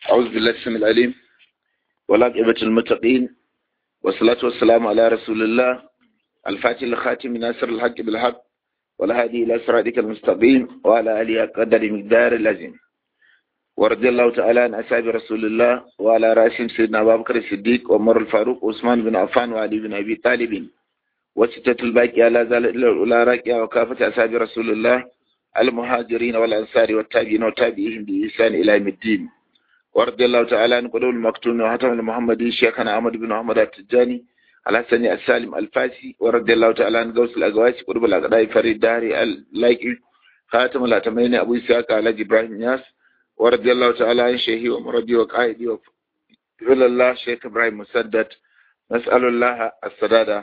أعوذ بالله السميع العليم والعاقبة المتقين والصلاة والسلام على رسول الله الفاتح الخاتم ناصر الحق بالحق والهادي إلى صراطك المستقيم وعلى آله قدر مقدار اللازم ورضي الله تعالى عن أصحاب رسول الله وعلى رأسهم سيدنا أبو بكر الصديق وعمر الفاروق وعثمان بن عفان وعلي بن أبي طالب وستة الباقية لا زال إلا الأولى راكية وكافة أصحاب رسول الله المهاجرين والأنصار والتابعين وتابعيهم بإحسان إلى يوم الدين ورضي الله تعالى عن قدوم المكتوم وحاتم المحمدي شيخنا أحمد بن محمد التجاني الحسن السالم الفاسي ورضي الله تعالى عن غوث الأغواسي قرب الأغداء فريد داري اللايكي خاتم الأتمين أبو إسحاق على إبراهيم ياس ورضي الله تعالى عن شيخي ومربي وقائدي وفضل الله شيخ إبراهيم مسدد نسأل الله السدادة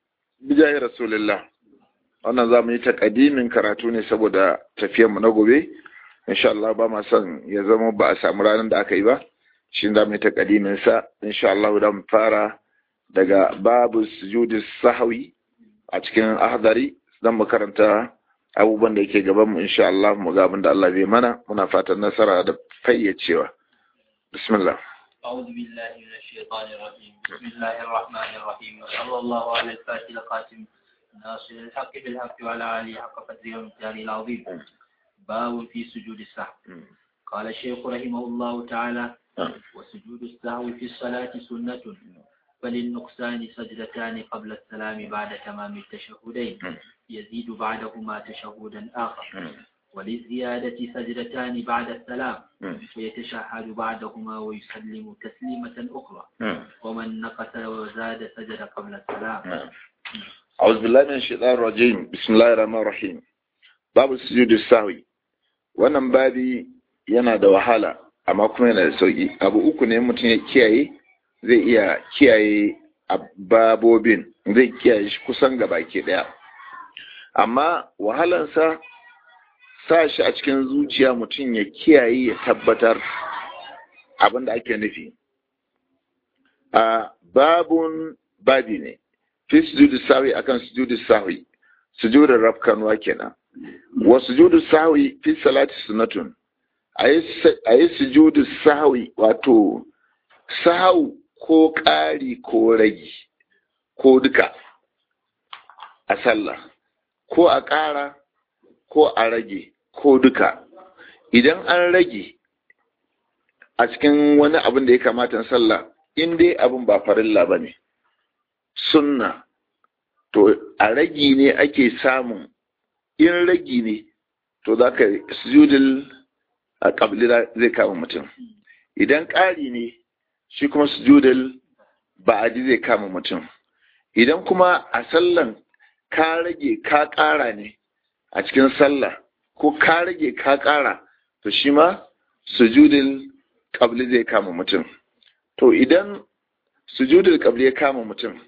بجاه رسول الله wannan za mu yi takadimin karatu ne saboda mu na gobe insha Allah ba ma son ya zama ba a samu ranar da aka yi ba shi za mu yi takadimin sa insha Allah da mu fara daga babu sujudi sahwi a cikin ahdari dan mu karanta abubuwan da yake gaban mu insha Allah mu ga abin da Allah bai mana muna fatan nasara da fayyacewa bismillah أعوذ بالله من الشيطان الرجيم بسم الله الرحمن الرحيم وصلى الله على الفاتح القاسم ناصر الحق بالحق وعلى آله حق قدره ومقداره العظيم باب في سجود السهو قال الشيخ رحمه الله تعالى وسجود السهو في الصلاة سنة فللنقصان سجدتان قبل السلام بعد تمام التشهدين يزيد بعدهما تشهدا آخر وللزيادة سجدتان بعد السلام ويتشهد بعدهما ويسلم تسليمة أخرى ومن نقص وزاد سجد قبل السلام أعوذ بالله من الشيطان الرجيم بسم الله الرحمن الرحيم babu sujudu sahwi wannan babi yana da wahala amma kuma yana da sauki abu uku ne mutum ya kiyaye zai iya kiyaye babobin zai kiyaye shi kusan gaba ke daya amma wahalansa sa shi a cikin zuciya mutum ya kiyaye ya tabbatar abin da ake nufi a babun babi ne fi sujudu sahwi akan sujudu sahwi sujudin rafkanwa kenan wa sujudu sahwi fi salati sunnatun ayi sujudu sahwi wato sahau ko ƙari ko ragi ko duka a sallah ko a ƙara ko a rage ko duka idan an rage a cikin wani abin da ya kamata sallah in dai abin ba farilla ba ne sunna to a ragi ne ake samun in ragi ne to za ka sujudul a ƙabli zai kama mutum idan ƙari ne shi kuma sujudul ba'adi zai kama mutum idan kuma a sallan ka rage ka ƙara ne a cikin sallah ko ka rage ka ƙara to shi ma sujudul ƙabli zai kama mutum to idan sujudul ƙabli ya kama mutum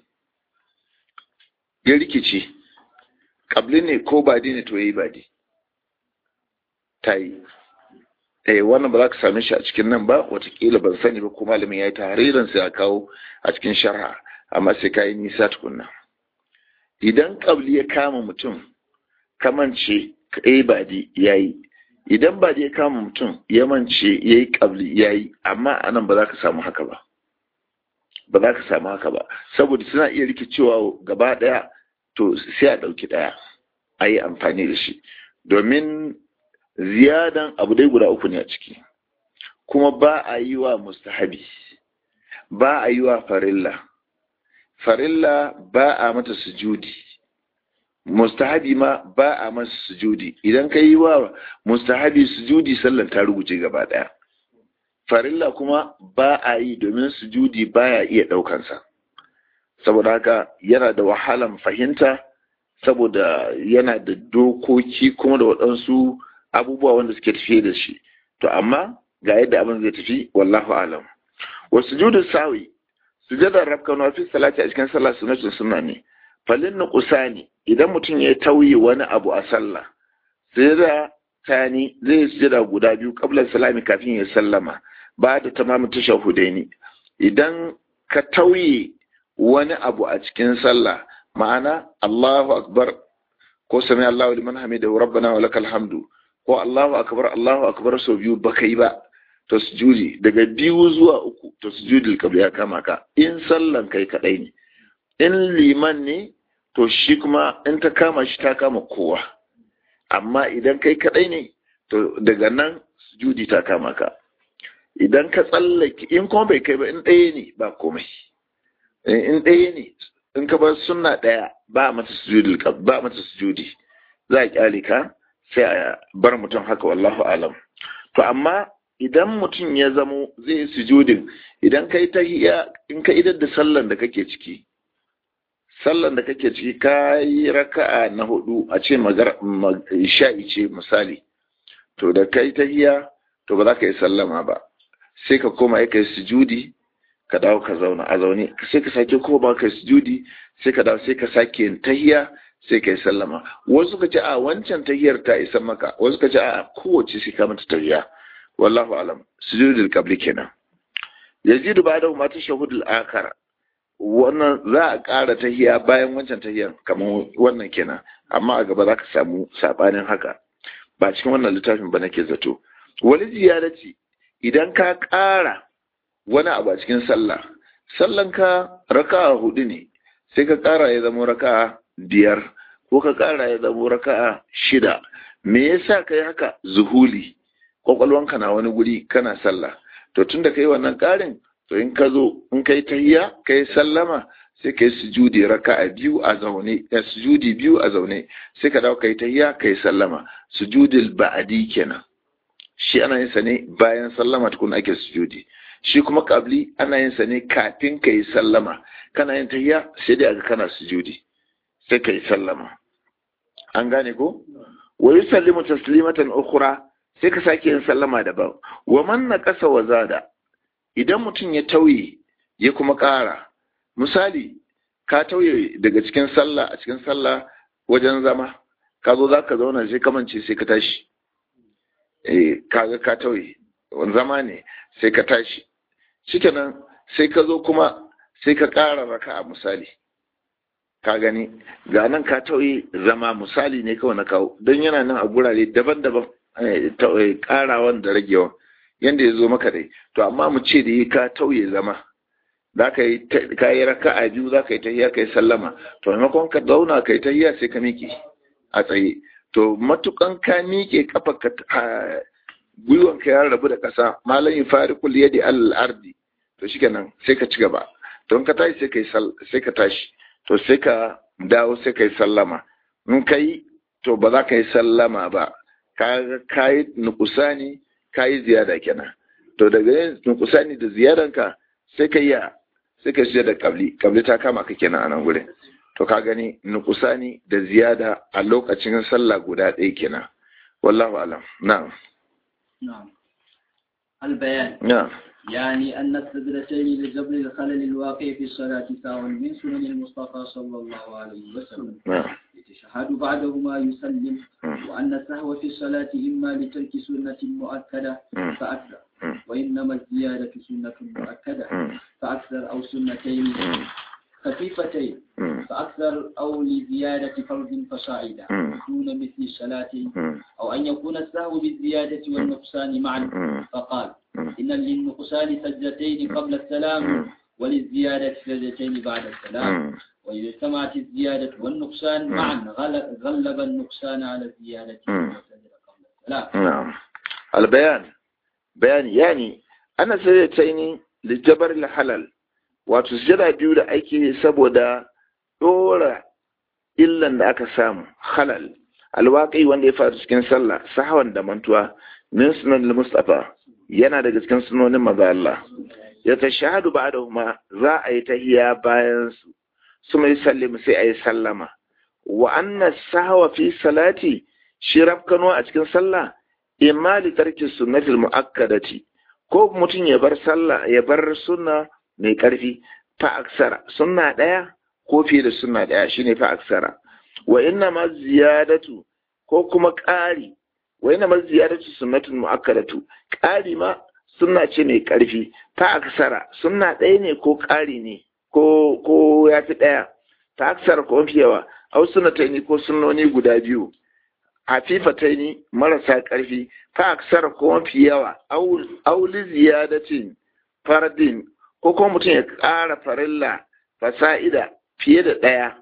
ya rikici ƙabli ne ko badi ne to ya yi badi ta yi eh wannan ba za ka same shi a cikin nan ba watakila ban sani ba ko malamin ya yi tahririn sai ya kawo a cikin sharha amma sai ka yi nisa tukunna idan ƙabli ya kama mutum kamance ka yi badi ya yi idan badi ya kama mutum ya mance ya yi ƙabli ya yi amma a nan ba za ka samu haka ba ba za ka samu haka ba saboda suna iya rikicewa gaba ɗaya to sai a ɗauki ɗaya a yi amfani da shi domin ziyadan abu dai guda uku ne a ciki kuma ba a yi wa mustahabi ba a yi wa farilla farilla ba a mata sujudi mustahabi ma ba a masa sujudi idan ka yi wa mustahabi sujudi sallan ta rubuce gaba ɗaya farilla kuma ba a yi domin sujudi baya iya ɗaukansa saboda haka yana da wahalan fahimta saboda yana da dokoki kuma da waɗansu abubuwa wanda suke tafiye da shi to amma ga yadda abin zai tafi wallahu alam wa sujudu sawi sujadar rafkan fi salati a cikin sallah sunnatun sunna ne falin nuqsani idan mutum ya tauye wani abu a sallah sujada tani zai sujada guda biyu qabla salami kafin ya sallama ba da tamamin tashahudaini idan ka tauye wani abu a cikin sallah ma'ana Allahu akbar ko sami Allahu liman hamidahu rabbana wa lakal hamdu ko Allahu akbar Allahu akbar sau biyu baka yi ba to sujudi daga biyu zuwa uku to sujudul qabli ya kama ka in sallan kai kadai ne in liman ne to shi kuma in ta kama shi ta kama kowa amma idan kai kadai ne to daga nan sujudi ta kama ka idan ka tsallake in kuma bai kai ba in ɗaya ne ba komai in ɗaya ne in ka bar sunna ɗaya ba mata sujudi ba mata sujudi za a kyale ka sai a bar mutum haka wallahu alam to amma idan mutum ya zamo zai yi sujudin idan kai tahiyya in ka idar da sallan da kake ciki sallan da kake ciki ka yi raka'a na hudu a ce sha'i ce misali to da kai tahiyya to ba za ka yi sallama ba sai ka koma ya kai sujudi ka dawo ka zauna a zaune sai ka sake koma ka sujudi sai ka dawo sai ka sake yin tahiyya sai ka yi sallama wasu ka ce a wancan tahiyar ta isa maka wasu ka ce a kowace sai ka mata tahiyya wallahu alam sujudul qabli kenan yazidu ba da ma tashahudul akhar wannan za a ƙara tahiya bayan wancan tahiyar kamar wannan kenan amma a gaba za ka samu sabanin haka ba cikin wannan littafin ba nake zato wani ziyarci idan ka ƙara wani abu a cikin sallah sallan ka raka'a hudu ne sai ka ƙara ya zama raka'a biyar ko ka ƙara ya zama raka'a shida me yasa kai haka zuhuli kwakwalwanka na wani guri kana sallah to tunda kai wannan ƙarin to in ka zo in kai tahiyya kai sallama sai kai sujudi raka'a biyu a zaune ya sujudi biyu a zaune sai ka dawo kai tahiyya kai sallama sujudil ba'di kenan shi ana yin sa ne bayan sallama tukun ake sujudi shi kuma kabli ana yin sa ne kafin kai sallama kana yin tahiyya sai dai aga kana sujudi sai kai sallama an gane ko wa yusallimu taslimatan ukhra sai ka sake yin sallama daban wa man naqasa wa zada idan mutum ya tauye ya kuma ƙara misali ka tauye daga cikin sallah a cikin sallah wajen zama ka zo za ka zauna sai kamance sai ka tashi eh kaga ka tauye zama ne sai ka tashi shikenan sai ka zo kuma sai ka ƙara raka'a misali ka gani ga nan ka tauye zama misali ne kawai na kawo don yana nan a gurare daban-daban ƙarawan da ragewan yanda ya zo maka dai to amma mu ce da yi ka tauye zama za ka yi ka yi raka'a biyu za ka yi tahiya ka yi sallama to maimakon ka zauna ka yi tahiya sai ka miƙe a tsaye to matukan ka miƙe kafa ka gwiwan ka ya rabu da ƙasa malam yi fari kul yadi al ardi to shikenan sai ka ci gaba to in ka tashi sai ka sai ka tashi to sai ka dawo sai ka yi sallama in ka yi to ba za ka yi sallama ba ka yi nukusani ka yi ziyada kenan to daga yin nukusani da ziyadanka sai ka yi sai ka da kabli kabli ta kama ka kenan a nan gurin to ka gani nukusani da ziyada a lokacin sallah guda ɗaya kenan wallahu alam na'am نعم البيان na'am يعني أن السجدتين لجبر الخلل الواقع في الصلاة سواء من سنن المصطفى صلى الله عليه وسلم na'am يتشهد بعدهما يسلم Mm. وأن السهو في الصلاة إما لترك سنة مؤكدة Mm. فأكثر Mm. وإنما الزيادة سنة مؤكدة Mm. فأكثر أو سنتين Mm. خفيفتين Mm. فأكثر أو لزيادة فرض فصاعدا Mm. دون مثل الصلاة Mm. أو أن يكون السهو بالزيادة والنقصان معا Mm. فقال Mm. إن للنقصان سجدتين قبل السلام Mm. وللزيادة سجدتين بعد السلام Mm. وإذا اجتمعت الزيادة والنقصان مم. معا غل- غلب النقصان على الزيادة مم. وسجد قبل السلام نعم البيان بيان يعني أنا سيتيني لجبر الحلال wato sujada biyu da ake yi saboda ɗora illan da aka samu halal alwaƙi wanda ya faru cikin sallah sahawan da mantuwa min sunan mustafa yana daga cikin sunonin maza Allah ya ta shahadu ba da kuma za a yi tahiya bayan su su mai sallim sai a yi sallama wa anna sahawa fi salati shi rafkano a cikin sallah imma li tarki sunnatil muakkadati ko mutum ya bar sallah ya bar sunna mai karfi fa aksara sunna daya ko fiye da sunna daya shine fa aksara wa inna ma ziyadatu ko kuma ƙari wa inna ma ziyadatu sunnatul muakkadatu ƙari ma sunna ce mai karfi fa aksara sunna ɗaya ne ko ƙari ne ko ko ya fi ɗaya fa aksara ko fi yawa au sunnataini ko sunnoni guda biyu hafifataini marasa ƙarfi fa aksara ko mafi yawa auli ziyadatin fardin ko kuma mutum ya ƙara farilla fasa'ida fiye da ɗaya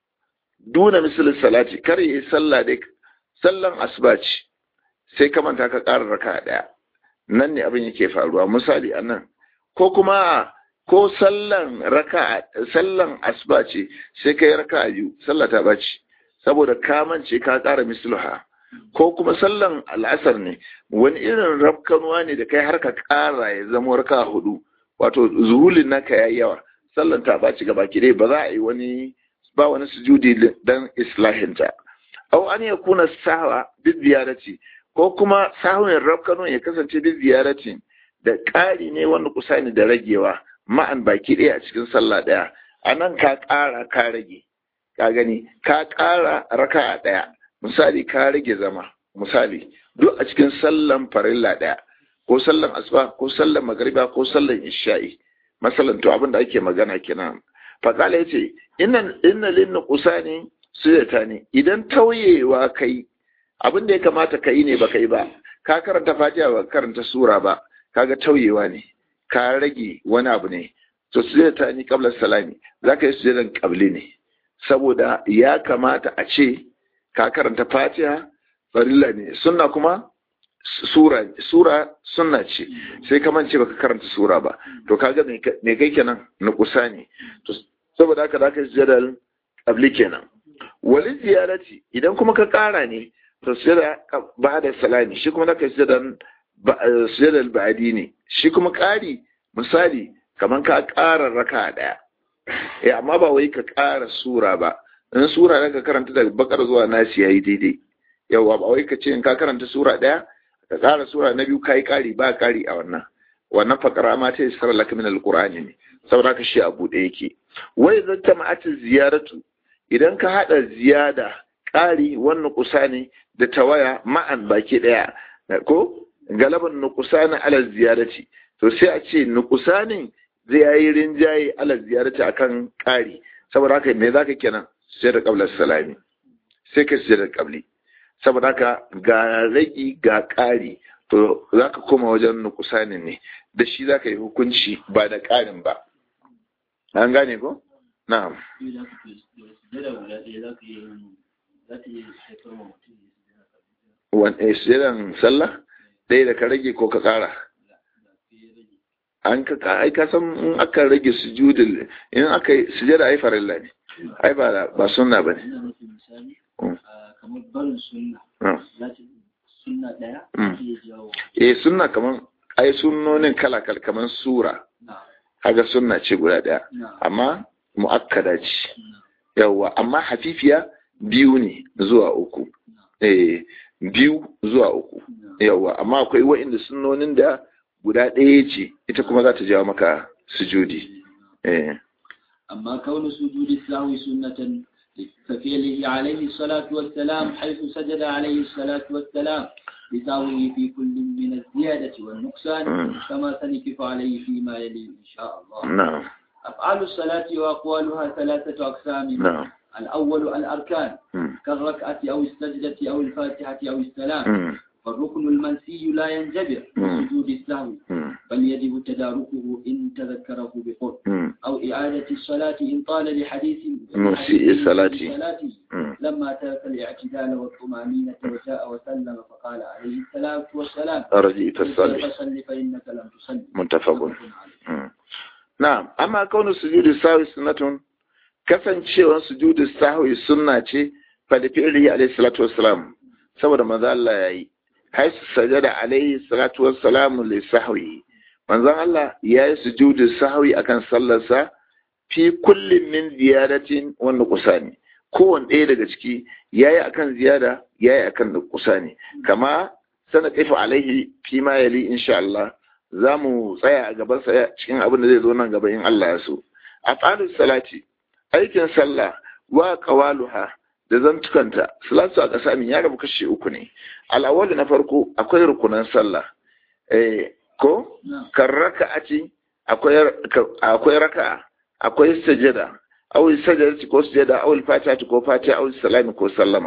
duna misalin salati kar yi sallah dai sallan asuba ce sai ka manta ka ƙara raka ɗaya nan ne abin yake faruwa misali a nan ko kuma ko sallan raka sallan asuba ce sai ka yi raka biyu sallah ta bace saboda ka mance ka ƙara misluha ko kuma sallan al'asar ne wani irin rafkanuwa ne da kai har ka ƙara ya zama raka hudu wato zuhulin naka yayi yawa sallan ta baci gaba ki dai ba za a yi wani ba wani sujudi dan islahinta aw an yakuna sahwa bi ziyarati ko kuma sahwin rafkanuwa ya kasance bi ziyarati da ƙari ne wanda kusa ne da ragewa ma'an baki ɗaya a cikin sallah ɗaya a nan ka ƙara ka rage ka gani ka ƙara raka ɗaya misali ka rage zama misali duk a cikin sallan farilla ɗaya ko sallan asuba ko sallan magariba ko sallan isha'i masalan to abin da ake magana kenan faqala yace inna inna lin nuqsani sujata ne idan tauyewa kai abin da ya kamata kai ne baka yi ba ka karanta fatiha ba karanta sura ba kaga tauyewa ne ka rage wani abu ne to sujata ne qabla salami zaka yi sujadan qabli ne saboda ya kamata a ce ka karanta fatiha farilla ne sunna kuma sura sura sunna ce sai ka mance baka karanta sura ba to kaga me kai kenan na kusa ne to saboda haka zaka yi sujadal qabli kenan wali ziyarati idan kuma ka kara ne to sujada ba'da salami shi kuma zaka yi sujadan sujadal ba'di ne shi kuma kari misali kaman ka kara raka daya eh amma ba wai ka kara sura ba in sura da ka karanta daga bakar zuwa nasi yayi daidai yawa ba wai ka ce in ka karanta sura daya ka kara sura na biyu kai kari ba kari a wannan wannan fakara ma ta isar laka min alqur'ani ne saboda ka shi abu da yake wai zanta ma'ati ziyaratu idan ka hada ziyada kari wannan kusa ne da tawaya ma'an baki daya ko galaban nuqsana ala ziyarati to sai a ce nuqsanin zai yi rinjaye ala ziyarati akan kari saboda haka me zaka kenan sai da qabla salami sai ka sai da qabli saboda haka ga ragi ga ƙari to zaka koma wajen nukusanin ne da shi zaka yi hukunci ba da ƙarin ba an gane ko na'am wani sujadan sallah ɗaya da ka rage ko ka ƙara an ka ai ka san in aka rage sujudul in aka sujada ai farilla ne ai ba ba sunna bane kamar barin sunna sunna daya eh sunna kaman ai sunnonin kala kala kaman sura kaga sunna ce guda daya amma muakkada ce yawa amma hafifiya biyu ne zuwa uku eh biyu zuwa uku yawa amma akwai wa'inda sunnonin da guda ɗaya ce ita kuma za ta jawo maka sujudi eh amma kaunu sujudi sahwi sunnatan كفعله عليه الصلاة والسلام حيث سجد عليه الصلاة والسلام لسهوه في كل من الزيادة والنقصان كما سنكف عليه فيما يلي إن شاء الله نعم أفعال الصلاة وأقوالها ثلاثة أقسام نعم الأول الأركان مم. كالركعة أو السجدة أو الفاتحة أو السلام مم. فالركن المنسي لا ينجبر مم. بسجود السهو مم. بل يجب تداركه إن تذكره بقرب مم. أو إعادة الصلاة إن طال لحديث مسيء الصلاة. صلاته مم. لما ترك الاعتدال والطمأنينة وجاء وسلم فقال عليه الصلاة والسلام رجيت الصالح فصل فإنك لم تصلي متفق عليه Mm. Na'am, amma kaunin sujudu sahwi sunnatun kasancewar sujudu sahwi sunna ce fa da fi'li alayhi salatu wassalam saboda manzo Allah yayi hay sajada alayhi salatu wassalamu li sahwi manzo Allah yayi sujudu sahwi akan sallarsa fi kullin min ziyaratin wa nuqsani kowanne ɗaya daga ciki yayi akan ziyada yayi akan nuqsani kama sana kaifa alaihi fi ma yali insha Allah za mu tsaya a gaban sa cikin abin da zai zo nan gaba in Allah ya so a tsarin salati aikin sallah wa qawaluha da zantukanta salatu a ƙasa min ya rabu kashi uku ne al'awwal na farko akwai rukunan sallah eh ko نعم kan raka'ati akwai akwai raka'a akwai sajada aw sajadati ko sajada aw fatiha ko fatiha aw salami ko sallama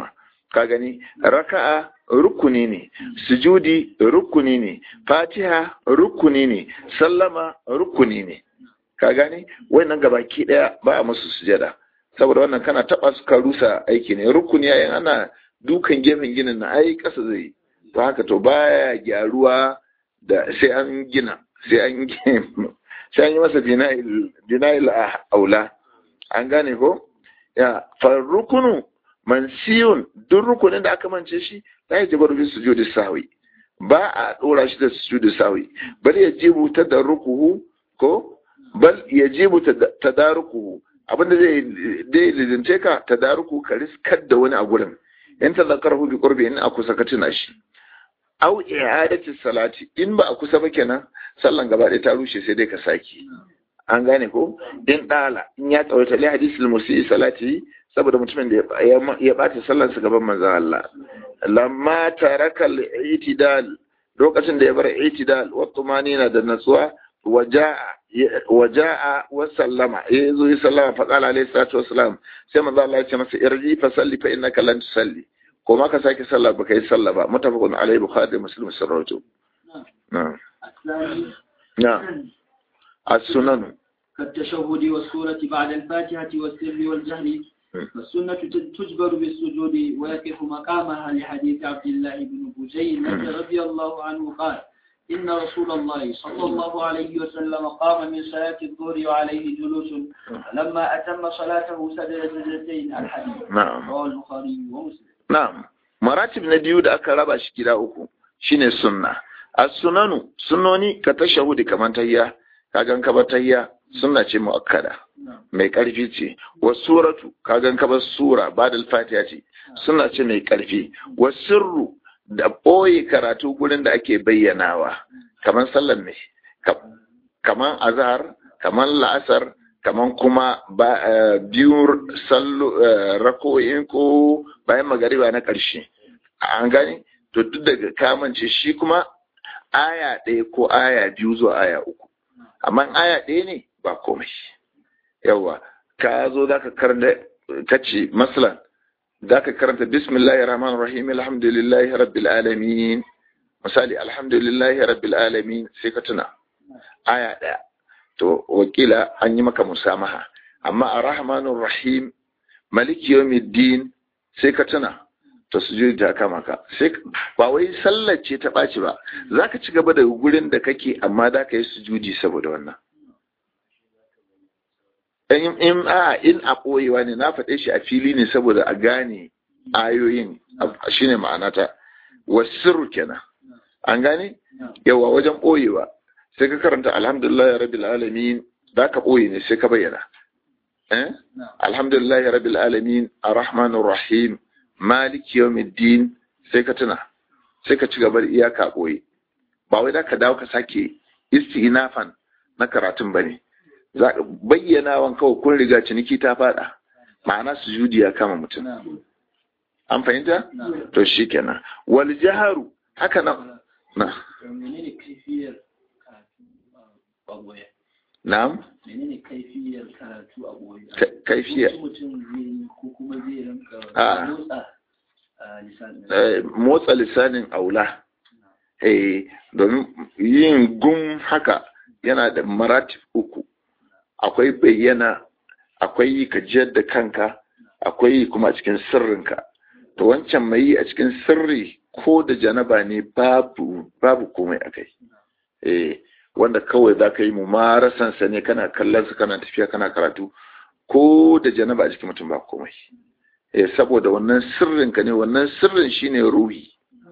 ka gani raka'a rukuni ne sujudi rukuni ne fatiha rukuni ne sallama rukuni ne ka gani wannan gabaki daya ba a musu sujada saboda wannan kana taba su ka rusa aiki ne rukuni yayin ana dukan gefen ginin na ai kasa zai to haka to baya gyaruwa da sai an gina sai an sai an yi masa dinail aula an gane ko ya farrukunu mansiyun duk rukunin da aka mance shi la yajibu fi sujudi sahwi ba a dora shi da sujudi sahwi bal yajibu tadarrukuhu ko bal yajibu tadarukuhu abinda zai dai lizince ka tadaruku ka riskar da wani a gurin in tazakarahu bi qurbi in aku saka tuna shi aw i'adati salati in ba a kusa ba kenan sallan gaba ɗaya ta rushe sai dai ka saki an gane ko in dala in ya tsawaita li hadisul musi salati saboda mutumin da ya bata sallar sa gaban manzon Allah lamma taraka al-i'tidal lokacin da ya bar i'tidal wa tumanina da natsuwa waja'a waja'a wa sallama ya zo ya sallama fa qala alayhi salatu wassalam sai manzo Allah ya ce masa irji fa salli fa innaka lan tusalli ko ma ka sake sallah baka yi sallah ba mutafaqun alayhi bukhari muslim sarratu na'am na'am as-sunan كالتشهد والسورة بعد الفاتحة والسر والجهر فالسنة تجبر بالسجود ويقف مقامها لحديث عبد الله بن بجيل رضي الله عنه قال إن رسول الله صلى الله عليه وسلم قام من صلاة الظهر وعليه جلوس فلما أتم صلاته سجد سجدتين الحديث نعم رواه البخاري ومسلم na'am maratib na biyu da aka raba shi gida uku shine sunna as-sunanu sunnoni ka tashahudi kaman tahiyya kagan ka ba tahiyya sunna ce muakkada mai karfi ce wa suratu kagan ka ba sura badal fatiha ce sunna ce mai karfi wa sirru da ɓoye karatu gurin da ake bayyanawa kamar sallar ne kamar azhar kamar la'asar kamar kuma biyu rako'in ko bayan magariba na ƙarshe an gani to duk daga kamance shi kuma aya ɗaya ko aya biyu zuwa aya uku amma aya ɗaya ne ba komai yawa ka zo za ka karanta kace masalan za ka karanta bismillahir rahmanir rahim alhamdulillahi rabbil alamin misali alhamdulillahi rabbil alamin sai ka tuna aya daya to wakila an yi maka musamaha amma arrahmanir rahim maliki yawmiddin sai ka tuna to sujudi ta kama ka sai ba wai sallar ce ta ɓaci ba zaka ci gaba da gurin da kake amma da ka yi sujudi saboda wannan in in a in a ɓoyewa ne na faɗe shi a fili ne saboda a gane ayoyin shine ma'anata wasirru kenan an gane yawa wajen ɓoyewa sai ka karanta alhamdulillah rabbil alamin da ka ɓoye ne sai ka bayyana eh alhamdulillah rabbil alamin arrahmanir rahim maliki yawmiddin sai ka tuna sai ka ci gaba da iyaka ɓoye ba wai da ka dawo ka sake istinafan na karatun bane za ka bayyana wan kawai kun riga ciniki ta fada ma'ana sujudi ya kama mutum an fahimta to shikenan wal jaharu haka nan na menene kaifiyar karatu a boye na'am menene kaifiyar karatu a boye kaifiya mutum zai yi ko kuma zai rinka Ah. motsa a lisanin eh, motsa lisanin aula eh domin yin gum haka yana da maratib uku akwai bayyana akwai yi ka jiyar da kanka akwai yi kuma a cikin sirrinka to wancan mai yi a cikin sirri ko da janaba ne babu babu komai akai eh wanda kawai za ka yi mumarasan sa ne kana kallon sa kana tafiya kana karatu ko da janaba a cikin mutum ba komai eh saboda wannan sirrinka ne wannan sirrin shine ruhi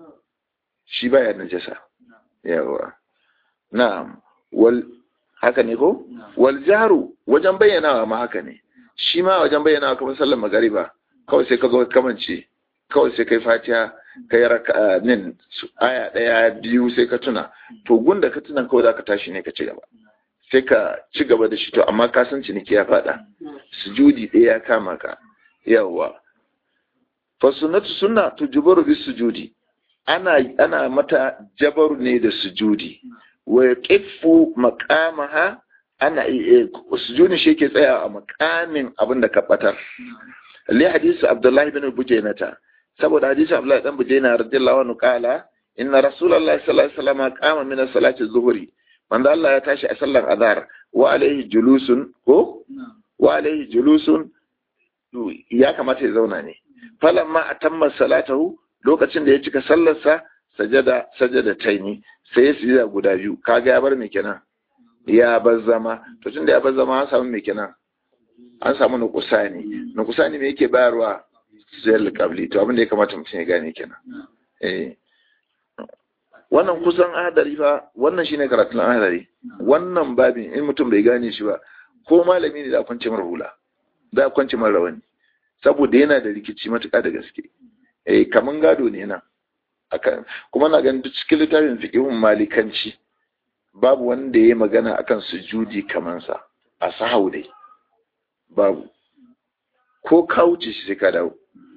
shi baya najasa yawa na'am wal haka ne ko wal jaru wajen bayyanawa ma haka ne shi ma wajen bayyanawa kamar sallar magariba kawai sai ka zo ka kamance kawai sai kai fatiha kai raka nin aya daya biyu sai ka tuna to gunda ka tuna kawai zaka tashi ne ka ci gaba sai ka ci gaba da shi to amma ka san ciniki ya fada sujudi ɗaya ya kama ka yawa fa sunnatu sunna tujbaru bis sujudi ana ana mata jabaru ne da sujudi wa yaqifu maqamaha ana sujudi shi yake tsaya a maqamin abin da ka batar li hadisi abdullahi bin bujainata saboda hadisi Abdullahi dan Bujaina radiyallahu anhu kala inna rasulullahi sallallahu alaihi wasallam qama min salati zuhri manzo Allah ya tashi a sallar azhar wa alaihi julusun ko wa alaihi julusun ya kamata ya zauna ne falamma atamma salatahu lokacin da ya cika sallarsa sajada sajada taini sai ya sujada guda biyu kaga ya bar me kenan ya bar zama to tunda ya bar zama an samu me kenan an samu nukusani nukusani me yake bayarwa sujadar qabli to abin da ya kamata mutum ya gane kenan eh wannan kusan ahadari fa wannan shine karatun ahadari wannan babin in mutum bai gane shi ba ko malami ne da kwance mara hula da kwance mara rawani saboda yana da rikici matuƙa da gaske eh kaman gado ne nan akan kuma na ganin duk cikin littafin fiqhun malikanci babu wanda ya magana akan sujudi kaman sa a sahau dai babu ko ka wuce shi sai ka dawo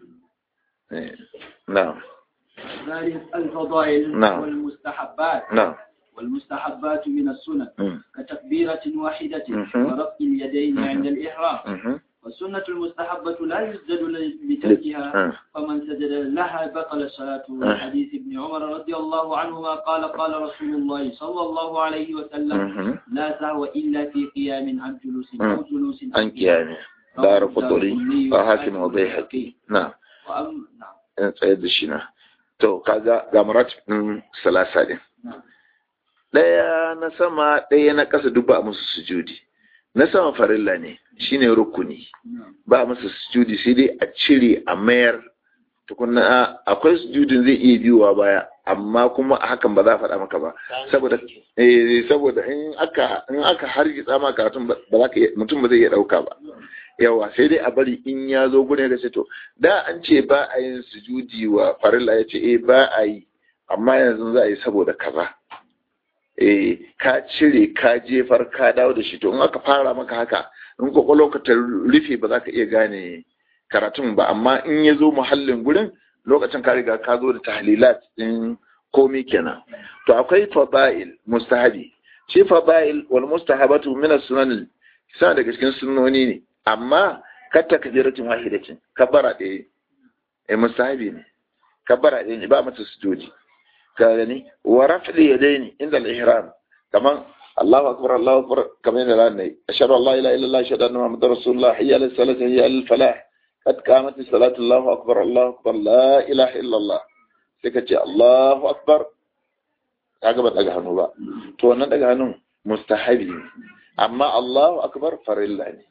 eh na'am ذلك الفضائل نعم. والمستحبات na'am والمستحبات من السنن mm, كتكبيرة واحدة مهم. ورفع اليدين مهم. عند الإحرام mhm, والسنة المستحبة لا يسجد لتركها ah, فمن سجد لها بطل الصلاة حديث ابن عمر رضي الله عنهما قال قال رسول الله صلى الله عليه وسلم mhm. لا سهو إلا في قيام عن جلوس أو جلوس an kiyame dara kuduri wa hakim wa bai haƙi na وأم نعم in tsayar da shi na to kaga ga marat ɗin salasa ɗin نعم ɗaya na sama ɗaya na ƙasa duk ba a musu sujudi na sama farilla ne shine rukuni نعم ba a musu sujudi sai dai a cire a mayar tukunna akwai sujudin zai iya biyowa baya amma kuma a hakan ba za a faɗa maka ba saboda eh saboda in aka in aka hargitsa ma karatun ba ba za ka iya- mutum ba zai iya ɗauka ba yawa sai dai a bari in ya zo gurin ya ce to da an ce ba a yin sujudi wa farilla ya ce eh ba a yi amma yanzu za a yi saboda kaza eh ka cire ka jefar ka dawo da shi to in aka fara maka haka in kwakwalwa ka ta rufe ba za ka iya gane karatun ba amma in ya zo muhallin gurin lokacin ka riga ka zo da tahlilat din komi kenan to akwai fada'il mustahabi shi fada'il wal mustahabatu min as-sunan suna daga cikin sunnoni ne amma katta kabiratin wahidatin kabbara ɗaya eh mustahabi ne kabbara ɗaya ne ba mata sujudi ka gani wa raf'i yadaini inda al-ihram kaman Allahu akbar Allahu akbar kamar yadda ran nayi ashhadu an la ilaha illallah ashhadu anna muhammadar rasulullah hayya ala salati hayya ala falah qad qamat as-salatu Allahu akbar Allahu akbar la ilaha illallah sai ka ce Allahu akbar kaga ba daga hannu ba to wannan daga hannun mustahabi ne amma Allahu akbar farilla ne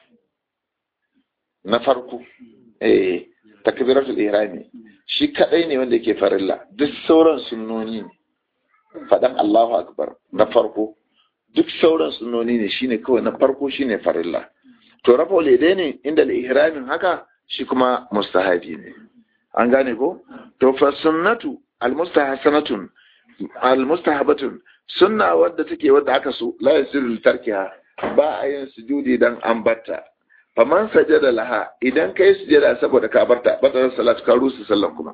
na farko eh takbiratul ihrami shi kadai ne wanda yake farilla duk sauran sunnoni ne fadan Allahu akbar na farko duk sauran sunnoni ne shine kawai na farko shine farilla to rafa dai ne inda al-ihramin haka shi kuma mustahabi ne an gane ko to fa sunnatu al-mustahsanatun al-mustahabatun sunna wadda take wadda aka so la yasiru tarkiha ba a yin sujudi dan an batta faman sajada laha idan kai sujada saboda ka barta bata salatu ka rusu sallan kuma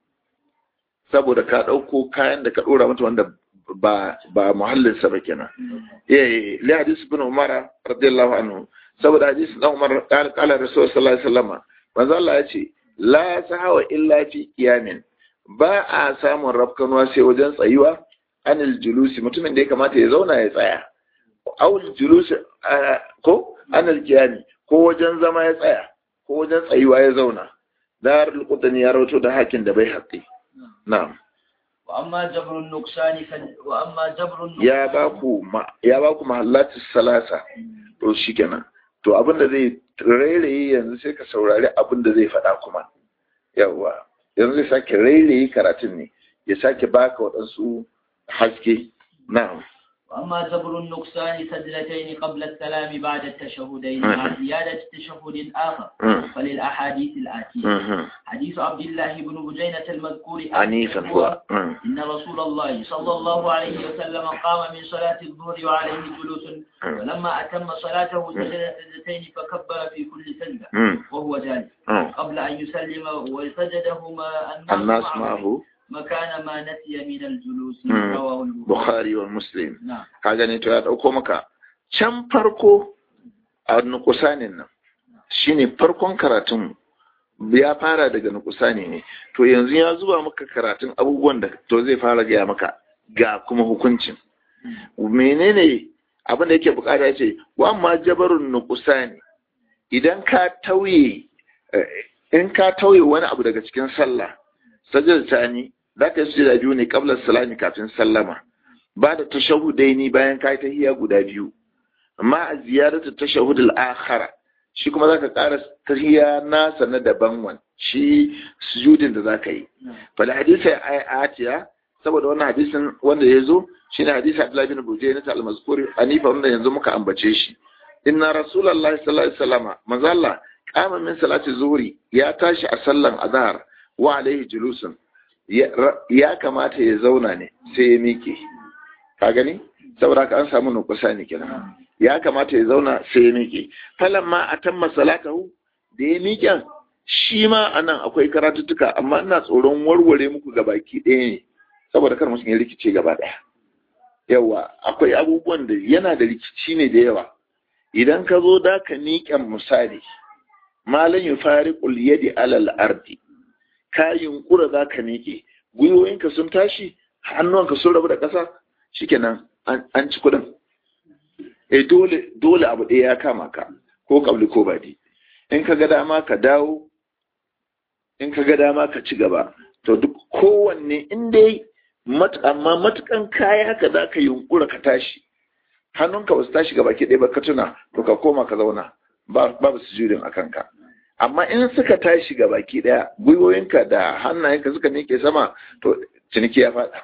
saboda ka dauko kayan da ka dora mata wanda ba ba muhallin sa ba kenan eh li hadis ibn umar radiyallahu anhu saboda hadis dan umar qala qala rasul sallallahu alaihi wasallam manzo Allah ya ce la sahawa illa fi qiyamin ba a samun rafkanuwa sai wajen tsayuwa anil julusi mutumin da ya kamata ya zauna ya tsaya awul julusi ko anil qiyami ko wajen zama ya tsaya ko wajen tsayuwa ya zauna dar al-qudani ya rawato da hakin da bai haƙi na'am وأما جبر النقصان فل... وأما جبر النقصان ya ba ku ma ya ba ku mahallatis salasa to shikenan to abin da zai rairaye yanzu sai ka saurari abin da zai faɗa kuma yawa yanzu zai sake rairaye karatun ne ya sake baka waɗansu haske na'am وأما جبر النقصان سجدتين قبل السلام بعد التشهدين مم. مع زيادة تشهد آخر Mm, فللأحاديث الآتية mhm. حديث عبد الله بن بجينة المذكور anifan huwa Mm, إن رسول الله صلى الله عليه وسلم قام من صلاة الظهر وعليه جلوس ولما أتم صلاته سجد سجدتين فكبر في كل سجدة mm, وهو جالس mm. قبل أن يسلم وسجدهما الناس معه ma'ahu مكان ما نسي من الجلوس مم. رواه البخاري bukhari wa muslim نعم ka gani to ya dauko maka can farko a nukusanin nan shine farkon karatun ya fara daga nukusani ne to yanzu ya zuba maka karatun abubuwan da to zai fara gaya maka ga kuma hukuncin menene abin da yake bukata ya ce wa ma jabarun nukusani idan ka tauye in ka tauye wani abu daga cikin sallah sajada tani za ka yi sujada biyu ne kabla salami kafin sallama ba da tashahudaini bayan ka yi tahiyya guda biyu amma a ziyarata tashahudul akhara shi kuma zaka ƙara tahiyya nasa na daban wan shi sujudin da zaka yi fal hadisi atiya saboda wannan hadisin wanda ya zo shine hadisi Abdullah bin Bujayn ta al-mazkuri anifa wanda yanzu muka ambace shi inna rasulullahi sallallahu alaihi wasallam manzo Allah qama min salati zuhri ya tashi a sallan azhar wa alaihi julusun ya kamata ya zauna ne sai ya miƙe ka gani saboda ka an samu nukusa ne kenan ya kamata ya zauna sai ya miƙe falan ma a tamma salatahu da ya miƙen shi ma anan akwai karatuttuka amma ina tsoron warware muku gabaki ɗaya ne saboda kar mutum ya rikice gaba ɗaya yawa akwai abubuwan da yana da rikici ne da yawa idan ka zo da ka miƙen misali malam ya fari yadi alal ardi ka yunkura za ka miƙe gwiwoyinka sun tashi hannuwanka sun rabu da ƙasa shikenan an ci kuɗin eh dole dole abu ɗaya ya kama ka ko kabli ko badi in ka ga dama ka dawo in ka ga dama ka ci gaba to duk kowanne in dai amma matukan kaya haka za ka yunkura ka tashi hannunka ba su tashi gaba ke ɗaya ba ka tuna to ka koma ka zauna babu sujudin a kanka amma in suka tashi ga baki daya gwiwoyinka da hannayenka suka nike sama to ciniki ya faɗa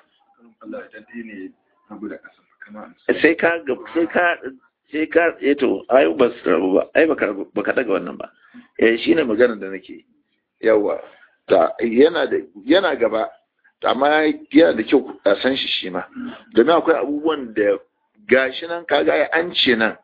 sai ka sai ka sai ka eto ayo ba su rabu ba ai baka daga wannan ba eh shine maganar da nake yawa ta yana da yana gaba amma yana da kyau a san shi shi ma domin akwai abubuwan da gashi nan kaga an ce nan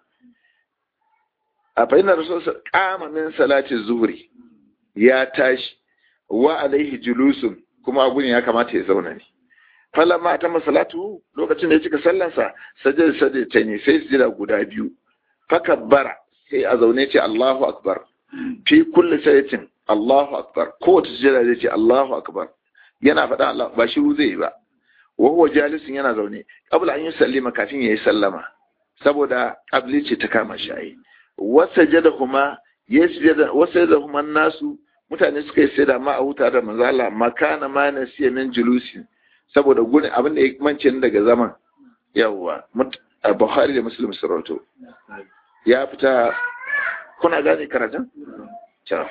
a fahimtar rasul kama min salati zuhri ya tashi wa alaihi julusun kuma abu ne ya kamata ya zauna ne falamma ta masalatu lokacin da ya cika sallansa sajada sajada ta ne sai sujada guda biyu fakabbara sai a zaune ce Allahu akbar fi kulli sayatin Allahu akbar kowace sujada zai ce Allahu akbar yana faɗa Allah ba shi zai yi ba wa huwa jalisun yana zaune qabla an yusallima kafin yayi sallama saboda qabli ce ta kama shi wasajadahuma yasjada wasajadahuma nasu mutane suka yi sai da ma a huta da manzo Allah makana ma nasiya min julusi saboda gurin abin da ya mance daga zaman yawa Bukhari da Muslim sarauto ya fita kuna gane karatun ciao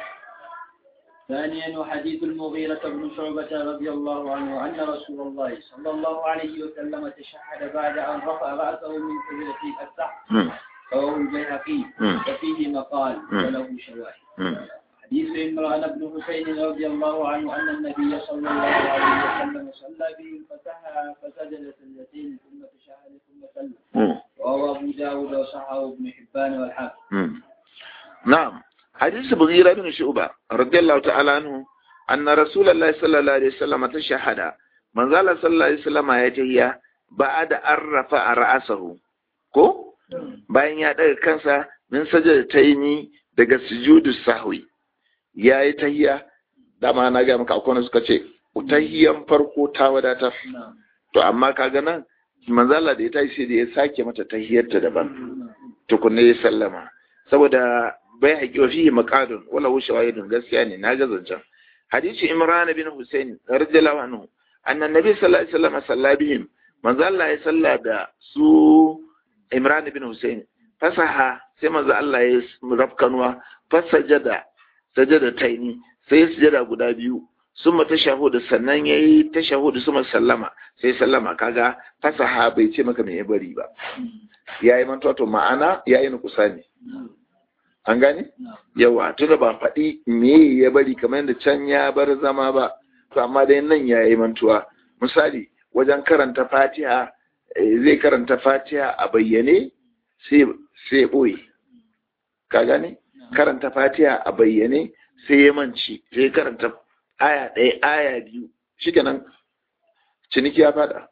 ثانيا حديث المغيرة بن شعبة رضي الله عنه أن رسول الله صلى الله عليه وسلم تشهد بعد أن رفع رأسه من سجدة السحر رواه البيهقي وفيه مقال وله شواهد حديث عمران بن حسين رضي الله عنه أن النبي صلى الله عليه وسلم صلى بهم فسهى فسجد سجدتين ثم تشهد ثم سلم رواه أبو داود وصححه ابن حبان والحاكم نعم حديث بغيرة بن شعبة رضي الله تعالى عنه أن رسول الله صلى الله عليه وسلم تشهد من قال صلى الله عليه وسلم يتهيأ بعد أن رفع رأسه ko bayan ya ɗaga kansa min sajada ta yi ni daga sujudu sahwi ya yi tahiya dama na ga maka akwai suka ce tahiyan farko ta wadatar to amma kaga nan manzala da ya tashi sai da ya sake mata tahiyarta daban tukunne ya sallama saboda bai haƙi wa fihi maqadun wala hu shawahidun gaskiya ne na ga zancen hadisi imran bin husayn radiyallahu anhu anna nabi sallallahu alaihi wasallam salla bihim manzo Allah ya salla da su Imran bin Hussein fasaha sai manzo Allah ya rafkanwa fasajada sajada taini sai sujada guda biyu summa tashahudu sannan yayi tashahudu summa sallama sai sallama kaga fasaha bai ce maka me ya bari ba yayi mantuwa to ma'ana yayi nukusani an gane yawa tunda ba faɗi me ya bari kamar yadda can ya bar zama ba to amma dai nan yayi mantuwa misali wajen karanta fatiha zai karanta fatiha a bayyane sai ɓoye ka gane karanta fatiha a bayyane sai ya manci sai karanta aya ɗaya aya biyu shi kenan ciniki ya fada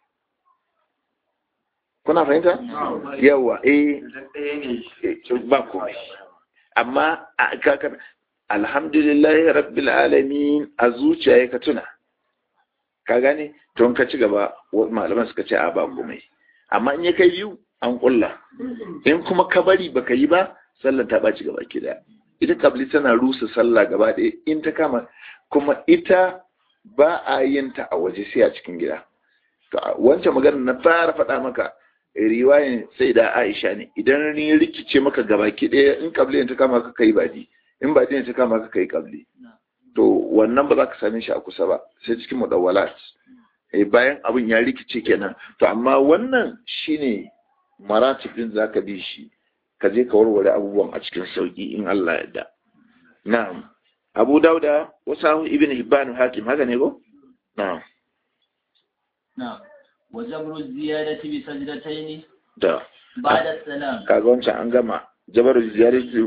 kuna fahimta? yawa eh ba komai amma alhamdulillahi rabbil alamin a zuciya ka tuna ka gane to ka ci gaba malaman suka ce a ba komai amma in ya kai biyu an kulla in kuma ka bari baka yi ba sallan ta ɓaci gaba ki daya ita kabli tana rusa sallah gaba ɗaya in ta kama kuma ita ba a yin ta a waje sai a cikin gida to wancan magana na fara faɗa maka riwayan sai da Aisha ne idan ni rikice maka gaba ki ɗaya in kabli ta kama ka kai baji in baji ta kama ka kai kabli to wannan ba za ka same shi a kusa ba sai cikin mudawwalat eh bayan abin ya rikice kenan to amma wannan shine maratibin zaka bi shi ka je ka warware abubuwan a cikin sauki in Allah ya da na'am Abu Dauda wasu Ibn Hibban Hakim haka ne ko na'am نعم وجبر الزيادة بسجدتين da بعد السلام kaga wancan an gama jabarul ziyarati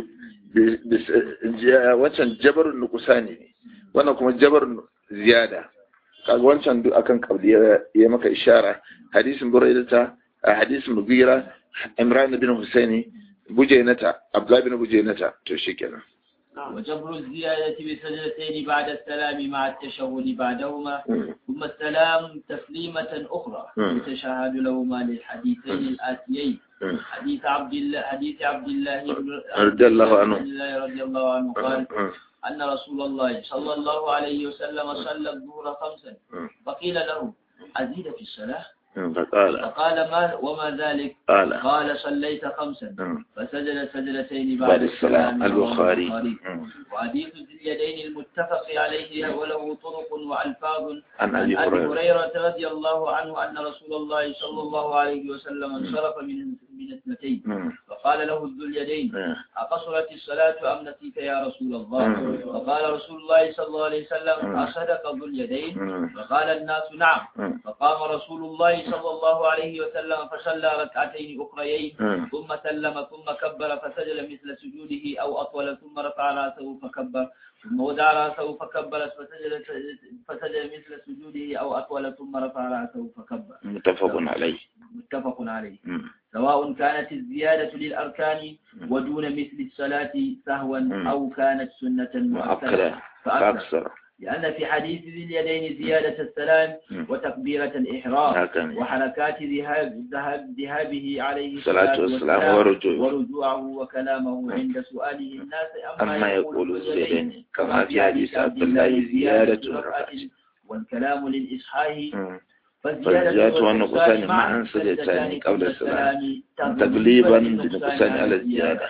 wancan jabarul nuqsani ne wannan kuma jabarul ziyada kaga wancan duk akan kabli ya maka ishara hadisin buraidata hadisin mugira imran bin husaini bujainata abdullah bin bujainata to shikenan وجبر الزيادة بسجدتين بعد السلام مع التشهد بعدهما ثم السلام تسليمة أخرى مم. يتشهد لهما للحديثين الآتيين مم. حديث عبد الله حديث عبد الله بن رضي الله عنه. عبد الله رضي الله عنه قال أن رسول الله صلى الله عليه وسلم صلى الظهر خمسا فقيل له أزيد في الصلاة فقال فقال ما وما ذلك قال قال صليت خمسا فسجد سجدتين بعد بعد السلام رواه البخاري وحديث ذي اليدين المتفق عليه وله طرق وألفاظ عن عن ابي أبي هريره هريرة رضي الله عنه أن رسول الله صلى الله عليه وسلم انصرف من من اثنتين مم. فقال له ذو اليدين مم. أقصرت الصلاة أم نسيت يا رسول الله مم. فقال رسول الله صلى الله عليه وسلم مم. أصدق ذو اليدين مم. فقال الناس نعم مم. فقام رسول الله صلى الله عليه وسلم فصلى ركعتين أخريين مم. ثم سلم ثم كبر فسجد مثل سجوده أو أطول ثم رفع رأسه فكبر ثم وضع رأسه فكبر فسجد فسجد مثل سجوده أو أطول ثم رفع رأسه فكبر متفق عليه متفق عليه مم. سواء كانت الزيادة للأركان ودون مثل الصلاة سهوا مم. أو كانت سنة مؤكدة مؤكدة فأكثر فأكثر لأن في حديث ذي اليدين زيادة السلام مم. وتكبيرة الإحرام هكذا وحركات ذهاب ذهاب ذهابه عليه الصلاة والسلام ورجوعه. ورجوعه وكلامه عند سؤاله الناس أما يقول ذو الزيدين كما في حديث عبد الله زيادة ركعة والكلام للإصحاح مم. فالزيادة فالزيادة والنقصان والنقصان معا سجدتان قبل السلام تغليبا تغليبا للنقصان للنقصان على الزيادة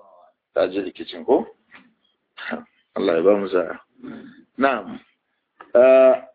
ta ji rikicin ko? Allah ya ba mu sa'a. Na'am. Ah,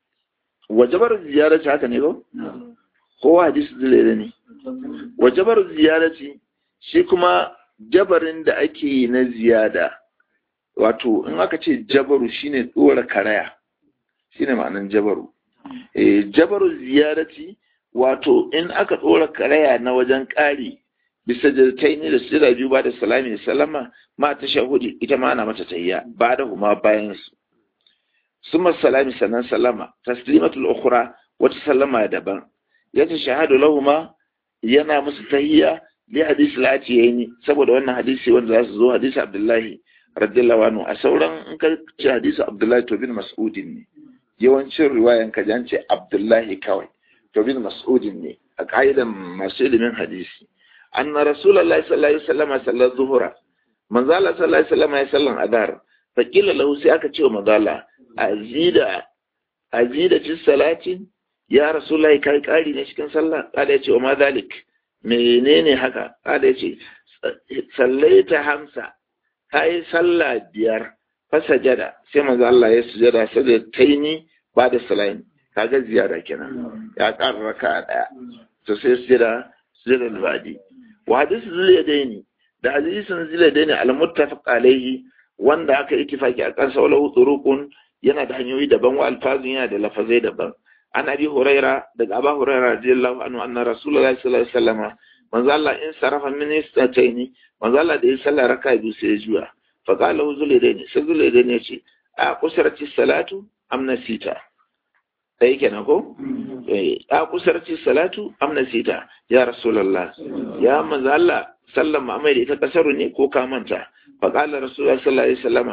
Wajabar ziyarci haka ne ko? Kowa hadisi zilere ne. Wajabar ziyarci shi kuma jabarin da ake yi na ziyada. Wato, in aka ce jabaru shine ɗora karaya. Shine ma'anan jabaru. Eh, jabaru ziyarci wato in aka ɗora karaya na wajen ƙari bisa jirtai ne da sira biyu ba da salami da salama ma ta shahudi ita ma ana mata tayya ba da huma bayan su summa salami sannan salama taslimatul ukhra wata salama daban ya ta shahadu lahuma yana musu tahiyya li hadisi latiyani saboda wannan hadisi wanda za su zo hadisi abdullahi radiyallahu anhu a sauran in ka ce hadisi abdullahi to bin mas'udin ne yawancin riwayan ka jan ce abdullahi kawai to bin mas'udin ne a ka'idan masu ilimin hadisi أن رسول الله صلى الله عليه وسلم صلى الظهر من ذال صلى الله عليه وسلم يسلم أدار فقيل له سيأكا تشو مذالا أزيد أزيد في الصلاة يا رسول الله كاي كاري نشكن صلى قال يتي وما ذلك menene haka kada yace sallaita hamsa kai sallah biyar fasajada sai manzo Allah ya sujada sai da taini ba da salain kaga ziyara kenan ya ƙara raka daya to sai sujada sujada al-badi wa hadith zuliyadaini da hadisin zuliyadaini al-muttafaq alayhi wanda aka ittifaki a kansa wala turuqun yana da hanyoyi daban wa alfazun yana da lafazai daban an abi huraira daga aba huraira radiyallahu anhu anna rasulullahi sallallahu alaihi wasallam manzo Allah in sarafa min istataini manzo Allah da ya salla raka biyu sai ya juya fa qala zuliyadaini sai zuliyadaini ya ce a kusarati salatu am nasita sai kenan ko eh a kusarci salatu am nasita ya rasulullah ya manzo Allah sallan mu amai da ita kasaru ne ko ka manta fa qala rasulullah sallallahu alaihi wasallama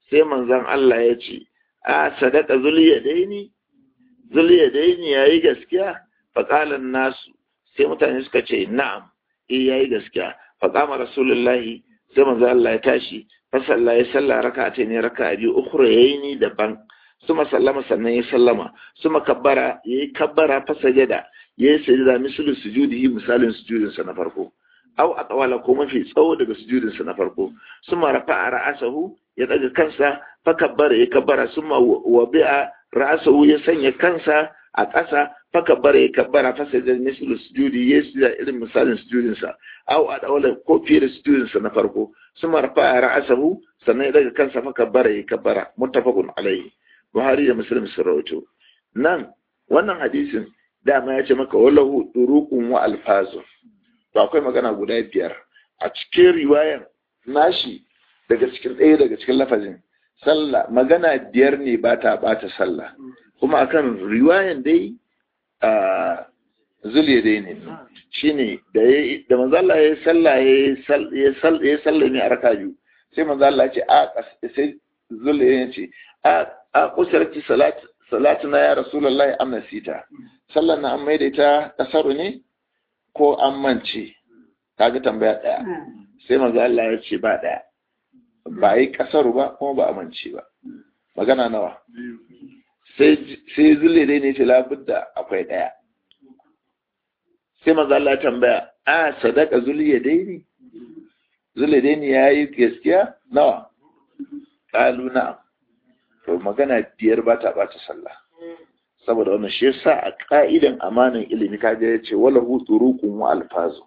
sai manzon Allah ya ce a sadaka zuliyadaini zuliyadaini yayi gaskiya faqalan nasu sai mutane suka ce na'am eh yayi gaskiya faqama rasulullahi sai manzon Allah ya tashi fa salla ya salla raka'a ne raka'a biyu ukhra yayi daban suma sallama sannan ya sallama suma kabbara yayi kabbara fa sajada yayi sajada mislu sujudihi misalin sujudinsa na farko aw atwala ko mafi tsawo daga sujudinsa na farko suma rafa'a ra'asahu ya daga kansa fa kabbara ya kabbara suma wabi'a ra'asahu ya sanya kansa a ƙasa fa kabbara ya kabbara fa sai da mislu sujudi ya sujada irin misalin sujudinsa aw atwala ko fiye da sujudinsa na farko suma rafa'a ra'asahu sannan ya daga kansa fa kabbara ya kabbara muttafaqun alaihi Buhari da Muslim sun rawaito nan wannan hadisin dama ya ce maka wallahu durukun wa alfazu to akwai magana guda biyar a cikin riwayar nashi daga cikin ɗaya daga cikin lafazin sallah magana biyar ne ba ta bata sallah kuma akan riwayan dai a zuliya dai ne shine da ya da manzo Allah ya sallah ya ya sallah ne a raka biyu sai manzo Allah ya ce a sai zuliya ya ce a a kusarci salat salatuna ya rasulullahi am nasita sallar na an maida ita kasaru ne ko an mance kaga tambaya daya sai manzo Allah ya ce ba daya ba yi kasaru ba kuma ba amince ba magana nawa sai sai zulle dai ne ce labudda akwai daya sai manzo Allah ya tambaya a sadaka zuliya dai ne zulle dai ne yayi gaskiya nawa qalu na'am to magana biyar ba ta bata sallah saboda wannan shi yasa a ka'idan amanan ilimi kaga ya ce wala hu turuqun wa alfazu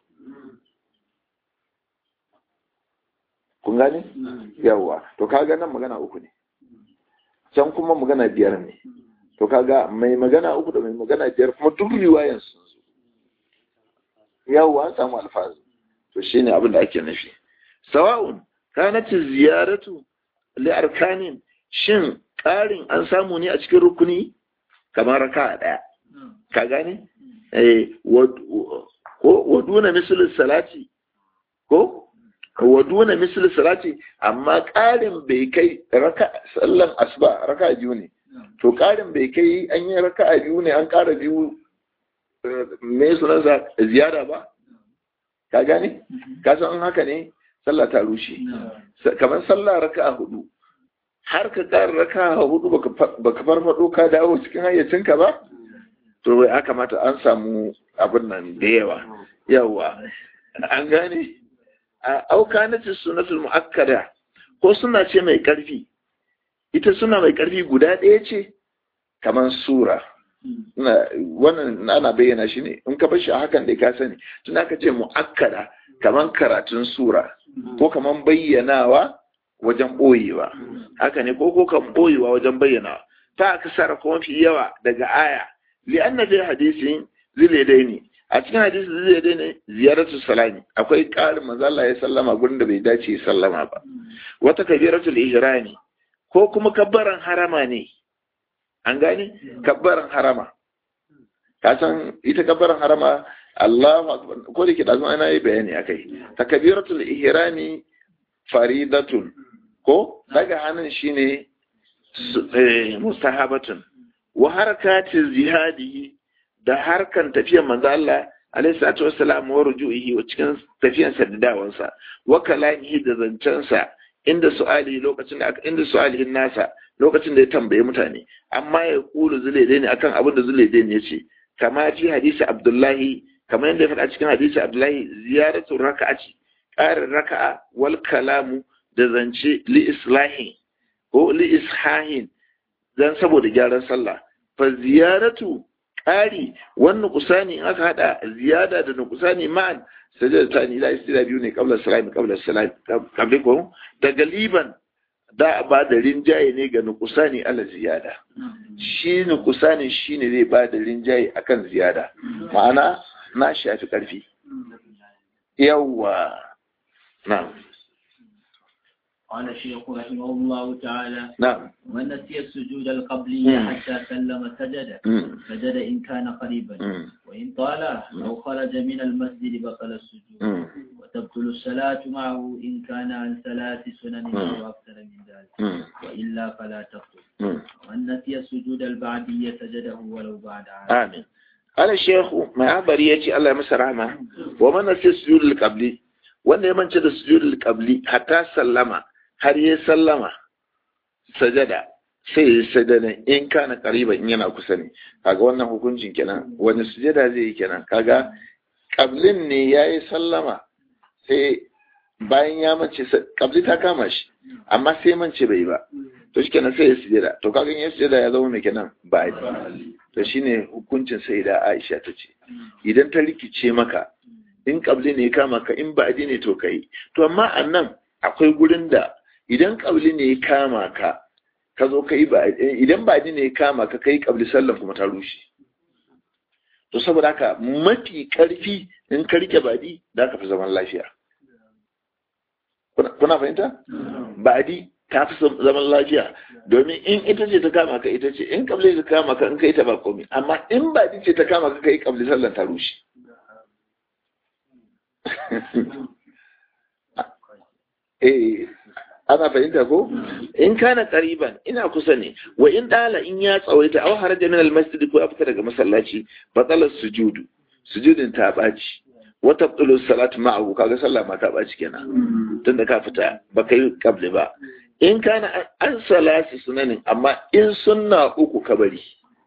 kun gane yawa to kaga nan magana uku ne can kuma magana biyar ne to kaga mai magana uku da mai magana biyar kuma duk riwayan sun zo yawa an samu alfazu to shine abin da ake nufi sawa'un kanat ziyaratu li arkanin shin ƙarin an samu ne a cikin rukuni kamar raka ɗaya ka gane wa duna misalin salati ko wa duna misalin salati amma ƙarin bai kai raka sallan asuba raka biyu ne to ƙarin bai kai an yi raka biyu ne an ƙara biyu me sunansa ziyara ba ka gane ka san haka ne sallah ta rushe kamar sallah raka hudu har ka ƙara raka hudu baka farfado ka dawo cikin hayyacinka ba to ya kamata an samu abin nan da yawa yawa an gane a auka na ce sunatul mu'akkada ko suna ce mai ƙarfi ita suna mai ƙarfi guda ɗaya ce kamar sura wannan ana bayyana shi ne in ka bar shi a hakan da ka sani tun aka ce mu'akkada kamar karatun sura ko kamar bayyanawa wajen ɓoyewa haka ne ko ko kan ɓoyewa wajen bayyana ta kasara kuma fi yawa daga aya li'anna fi hadisin ziledaini a cikin hadisin ziledaini ziyaratu salami akwai ƙarin manzo Allah ya sallama gurin da bai dace ya sallama ba wata kabiratul ihrami ko kuma kabbaran harama ne an gane kabbaran harama ka san ita kabbaran harama Allahu akbar ko da ke da ana yi bayani akai takbiratul ihrami faridatun ko daga hannun shine mustahabatun wa harkatin jihadi da harkan tafiyar manzo Allah alaihi salatu wassalam wa ruju'ihi wa cikin tafiyar sa da dawansa wa kalamihi da zancensa inda su'ali lokacin da inda su'alihin nasa lokacin da ya tambaye mutane amma ya kulu zulaide ne akan abin da zulaide ne yace kama fi hadisi Abdullahi kamar yadda ya faɗa cikin hadisi Abdullahi ziyaratu raka'ati ƙarin raka'a wal kalamu da zance li islahin ko li ishahin dan saboda gyaran sallah fa ziyaratu ƙari wannan kusani in aka hada ziyada da nukusani ma'an sajada ta ni la istira biyu ne qabla salam qabla salam qabla ko da galiban da ba da rinjaye ne ga nukusani ala ziyada shi nukusani shine zai ba da rinjaye akan ziyada ma'ana na shafi karfi yawwa na'am قال الشيخ رحمه الله تعالى na'am ومن نسي السجود القبلي مم. حتى سلم سجد Mm, سجد إن كان قريبا mm, وإن طال أو خرج من المسجد بطل السجود mm, وتبطل الصلاة معه إن كان عن ثلاث سنن مم. أو أكثر من ذلك mm, وإلا فلا تبطل mm. ومن نسي السجود البعدية سجده ولو بعد عام amin ala shehu mai habari ya ce Allah ya masa rahama wa man nasi sujudul qabli wanda ya mance da sujudul qabli hatta sallama har ya sallama sajada sai ya sajada in kana qariba in yana kusa ne kaga wannan hukuncin kenan wani sujada zai yi kenan kaga qablin ne yayi sallama sai bayan ya mance qabli ta kama shi amma sai mance bai ba to shikenan sai ya sujada to kaga in ya sujada ya zama mai kenan ba to shine hukuncin sai da Aisha ta ce idan ta rikice maka in kabli ne ya kama ka in ba'adi ne to kai to amma annan akwai gurin da idan kabli ne ya kama ka ka zo kai ba idan ba'adi ne ya kama ka kai kabli sallan kuma ta rushe to saboda haka mafi karfi in ka rike ba'adi da ka fi zaman lafiya kuna kuna fahimta ba'adi ta fi zaman lafiya domin in ita ce ta kama ka ita ce in kabli ta kama ka in kai ta ba komai amma in ba ce ta kama ka kai kabli sallan ta rushe eh ana fahimta ko in kana qariban ina kusa ne wa in dala in ya tsawaita aw haraja min almasjid ko afka daga masallaci batala sujudu sujudin ta baci wa tabtulu salatu ma'ahu kaga sallah ma ta baci kenan tunda ka fita ba kai kabli ba in kana an salasi sunanin amma in sunna uku ka bari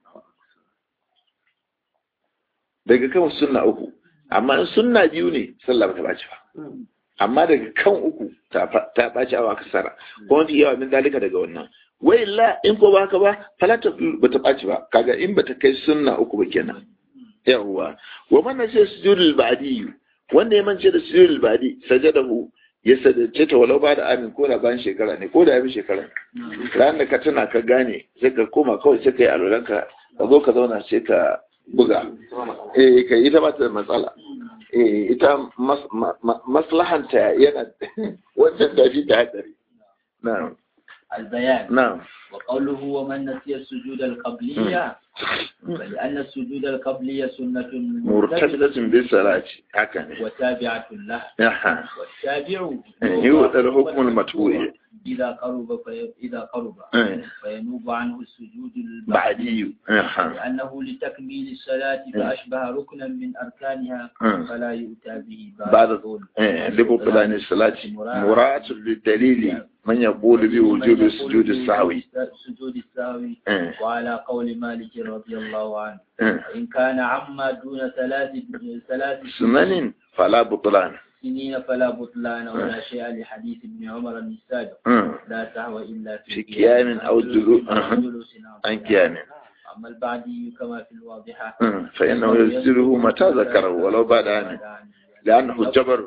daga kan sunna uku amma in sunna biyu ne sallah ba ta baci ba amma daga kan uku ta ɓaci awa kasara ko mafi yawa min dalika daga wannan wai la in ko baka ba falata ba ta ɓaci ba kaga in ba ta kai sunna uku ba kenan yawwa wa man ce sujudul ba'di wanda ya mance da sujudul ba'di sajadahu ya sadace ta walau ba da amin ko da bayan shekara ne ko da ya bi shekara ran da ka tana ka gane sai ka koma kawai sai ka yi alolanka ka zo ka zauna sai ka buga eh kai ita ba ta da matsala eh ita maslahanta yana wancan da fi da hadari na'am البيان na'am وقوله ومن نسي السجود القبلية فلأن السجود القبلية سنة murtabidatun bi salati haka ne وتابعة له aha والتابع يوضع الحكم المتبوع إذا قرب في إذا قرب إيه. فينوب عنه السجود البعدي ba'di aha لأنه لتكميل الصلاة فأشبه ركنا من أركانها إيه. فلا يؤتى به بعد الظهر. eh libutlan salati mura'atul lidalili man yaqulu bi wujubi sujud as-sahwi سجود السهوي eh وعلى قول مالك رضي الله عنه eh وإن كان عما دون ثلاث ثلاث sunanin fala butlan سنين فلا بطلان ولا شيء لحديث ابن عمر السابق eh لا سهو إلا في قيام أو جلو- أها. جلوس أو an قيام. kiyame أما البعدي كما في الواضحة eh fa innahu yasiruhu mata zakara walau ba'da amin لأنه جبر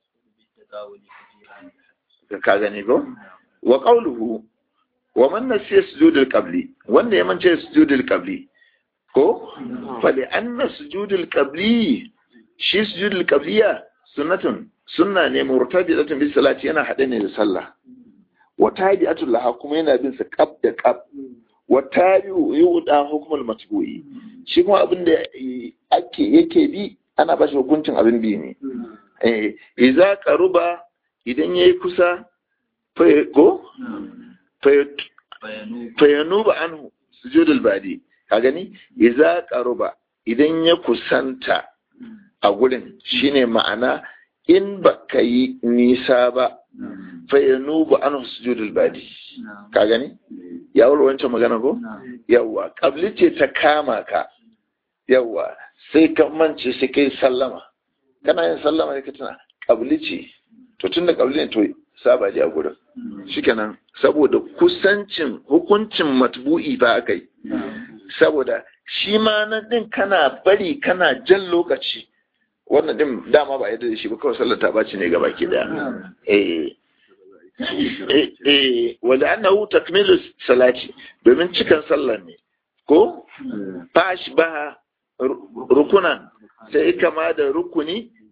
ka gani ko wa qawluhu wa man nasiya sujudul qabli wanda ya mance sujudul qabli ko fa li anna sujudul qabli shi sujudul qabliya sunnatun sunna ne murtabitatun bi salati yana hade ne da sallah wa tabi'atul laha kuma yana bin sa qab da qab wa tabi'u yuda hukmul matbu'i shi kuma abin da ake yake bi ana ba shi hukuncin abin bi ne eh idza qaruba idan yayi kusa fa ko fa فينوب fayanuba anhu sujudul badi ka gani idza qaruba idan ya kusanta a gurin shine ma'ana in baka yi nisa ba fayanuba anhu sujudul badi نعم ka gani ya wuri wancan magana ko نعم yawa kabli ce ta kama ka yawa sai ka mance sai kai sallama kana yin sallama ne ka tuna kabli ce to tunda kabli ne to saba ji a gurin shikenan saboda kusancin hukuncin matbu'i ba aka yi saboda shi ma na din kana bari kana jan lokaci wannan din dama ba yadda da shi ba kawai sallar ta baci ne gaba ki daya eh eh eh wanda annahu takmilu salati domin cikan sallar ne ko fash ba rukunan sai kama da rukuni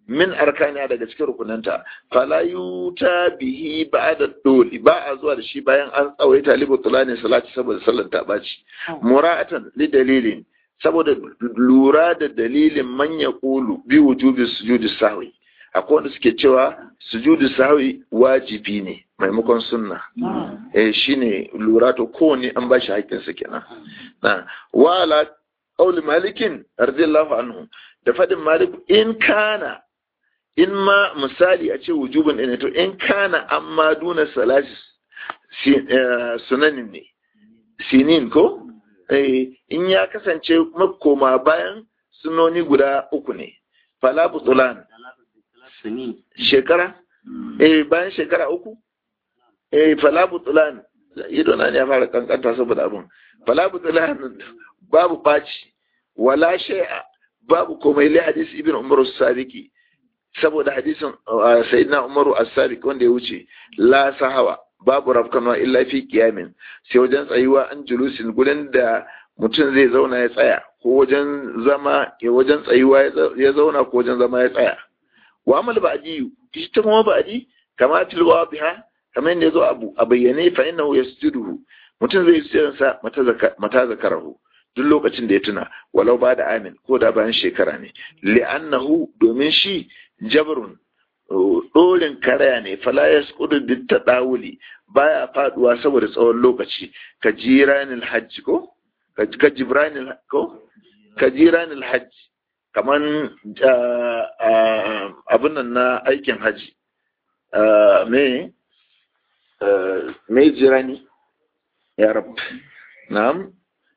min arkaniya daga cikin rukunanta fala yuta bihi ba'da doli ba a zuwa da shi bayan an tsawaita libu tulani salati saboda sallar ta baci mura'atan li dalilin saboda lura da dalilin manya kulu bi wujubi sujudi sahwi akwai wanda suke cewa sujudi sahwi wajibi ne maimakon sunna eh shine lura to kowane an bashi haƙƙin sa kenan na wala qauli malikin radiyallahu anhu da fadin malik in kana in ma misali a ce wujubin ne to in kana amma duna salasis sunanin ne sinin ko in ya kasance makoma bayan sunoni guda uku ne fala butulan shekara eh bayan shekara uku eh fala butulan ido na ne ya fara kankanta saboda abin fala butulan babu baci wala shay'a babu komai li hadisi ibn umar as-sadiqi saboda hadisin sayyidina umaru as-sadiq wanda ya wuce la sahawa babu rafkanwa illa fi qiyamin sai wajen tsayuwa an julusin gurin da mutum zai zauna ya tsaya ko wajen zama ya wajen tsayuwa ya zauna ko wajen zama ya tsaya wa amal ba'di ita kuma ba'di kama tilwa biha kamar yadda yazo abu a bayyane fa innahu yasjuduhu mutum zai yi sa mata zakarahu duk lokacin da ya tuna walau ba da amin ko da bayan shekara ne li'annahu domin shi jabrun ɗorin karaya ne fala ya skudu bin taɗawuli baya faduwa saboda tsawon lokaci ka jiranil hajji ko ka jibranil ko ka jiranil hajji kaman abin nan na aikin hajji me me jirani ya rab na'am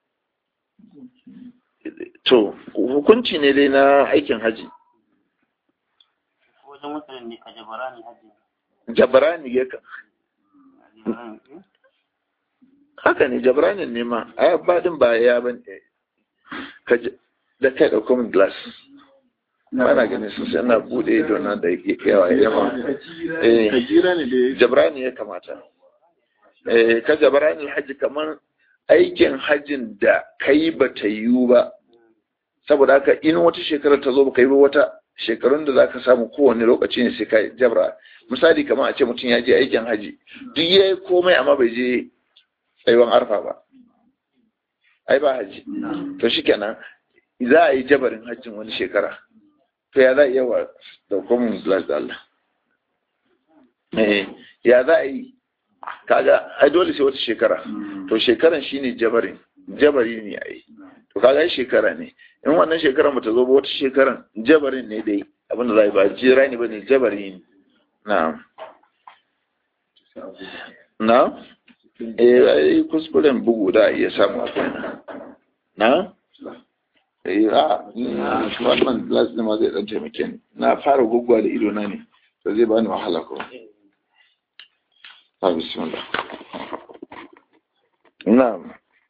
to hukunci ne dai na aikin hajji wajen mutanen ne ka jabarani hajji jabrani ya ka haka ne jabranin ne ma a badin ba ya ban ka da kai da common glass ba na ganin sosai ana bude ido na da yawa yawa eh jabrani ya kamata eh ka jabrani hajji kamar aikin hajjin da kai ba ta yiwu ba saboda haka in wata shekarar ta zo ba kai ba wata shekarun da zaka samu kowane lokaci ne sai ka jabra misali kamar a ce mutum ya je aikin haji duk yayi komai amma bai je tsayuwan arfa ba ai ba haji to shikenan za a yi jabarin hajjin wani shekara to ya za a yi yawa da common glass da Allah eh ya za a yi kaga ai dole sai wata shekara to shekaran shine jabarin jabari ne ai to kaga ai shekara ne in wannan shekaran bata zo ba wata shekaran jabarin ne dai abinda za a yi ba jira ne ba ne jabari ne na na eh ai kuskuren bugu da iya samu akwai na na eh a wannan glass ne ma zai dan taimake ni na fara gugwa da ido na ne to zai bani wahala ko ah bismillah na'am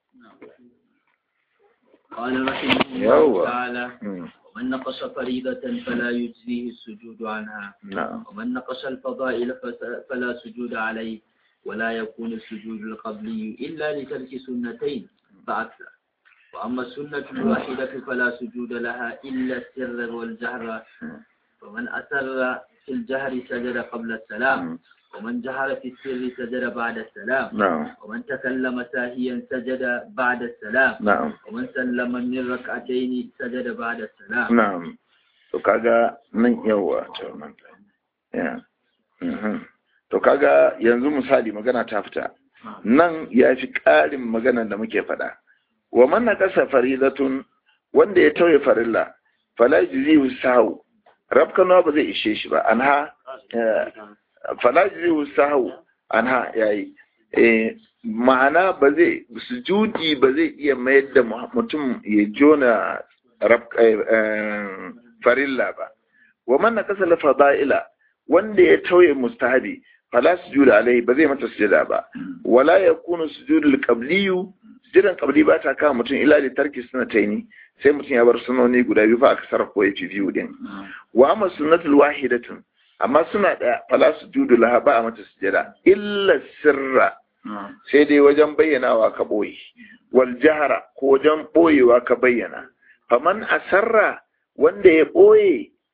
قال رحمه الله يوه. تعالى Mm. ومن نقص فريضة فلا يجزيه السجود عنها na'am ومن نقص الفضائل فس- فلا سجود عليه ولا يكون السجود القبلي إلا لترك سنتين فأكثر وأما السنة الواحدة فلا سجود لها إلا السر والجهر فمن أسر في الجهر سجد قبل السلام ومن جهر في السر سجد بعد السلام na'am ومن تكلم ساهيا سجد بعد السلام na'am ومن سلم من ركعتين سجد بعد السلام na'am to kaga nan yawa to nan ya mhm to kaga yanzu misali magana ta fita nan ya fi ƙarin magana da muke faɗa wa man naqasa faridatun wanda ya tauye farilla fala yujzihu sahu rabkana ba zai ishe shi ba anha eh, fala yujzihu sahu anha yayi eh ma'ana ba zai sujudi ba zai iya mayar da mu- mutum ya jona rab- eh, eh, farilla ba wa man naqasa la fada'ila wanda ya tauye mustahabi fala sujuda alai ba zai mata sujada ba wala yakunu sujudul qabliyu sujudan qabli ba ta kama mutum ila li tarki sunnataini sai mutum ya bar sunoni guda biyu fa aka sarrafa ya fi biyu din wa amma sunnatul wahidatun amma suna da fala sujudu laha ba a mata sujada illa sirra sai dai wajen bayyanawa ka boye wal jahara ko wajen boyewa ka bayyana faman asarra wanda ya boye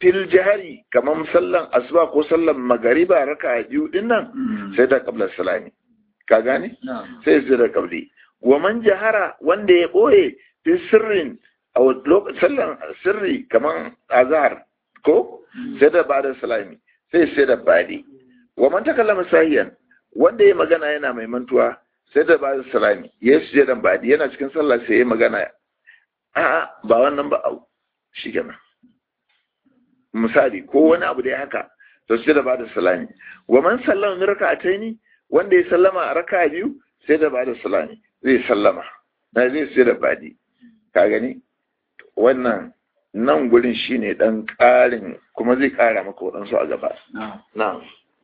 fil jahari kamar sallan asuba ko sallan magariba raka biyu din nan sai da qabla salami ka gane نعم sai su da qabli wa man jahara wanda ya boye fi sirrin a lokacin sallan sirri kamar azhar ko sai da bada salami sai sai da badi wa man takallama sahiyan wanda ya magana yana mai mantuwa sai da bada salami ya suje da badi yana cikin sallah sai ya magana a'a ba wannan ba au shikenan misali ko wani abu da ya haka to sai da bada salami wa man sallama min raka'ataini wanda ya sallama a raka'a biyu sai da bada salami zai sallama na zai sai da badi ka gani wannan nan gurin shine dan ƙarin kuma zai ƙara maka waɗansu a gaba نعم na'am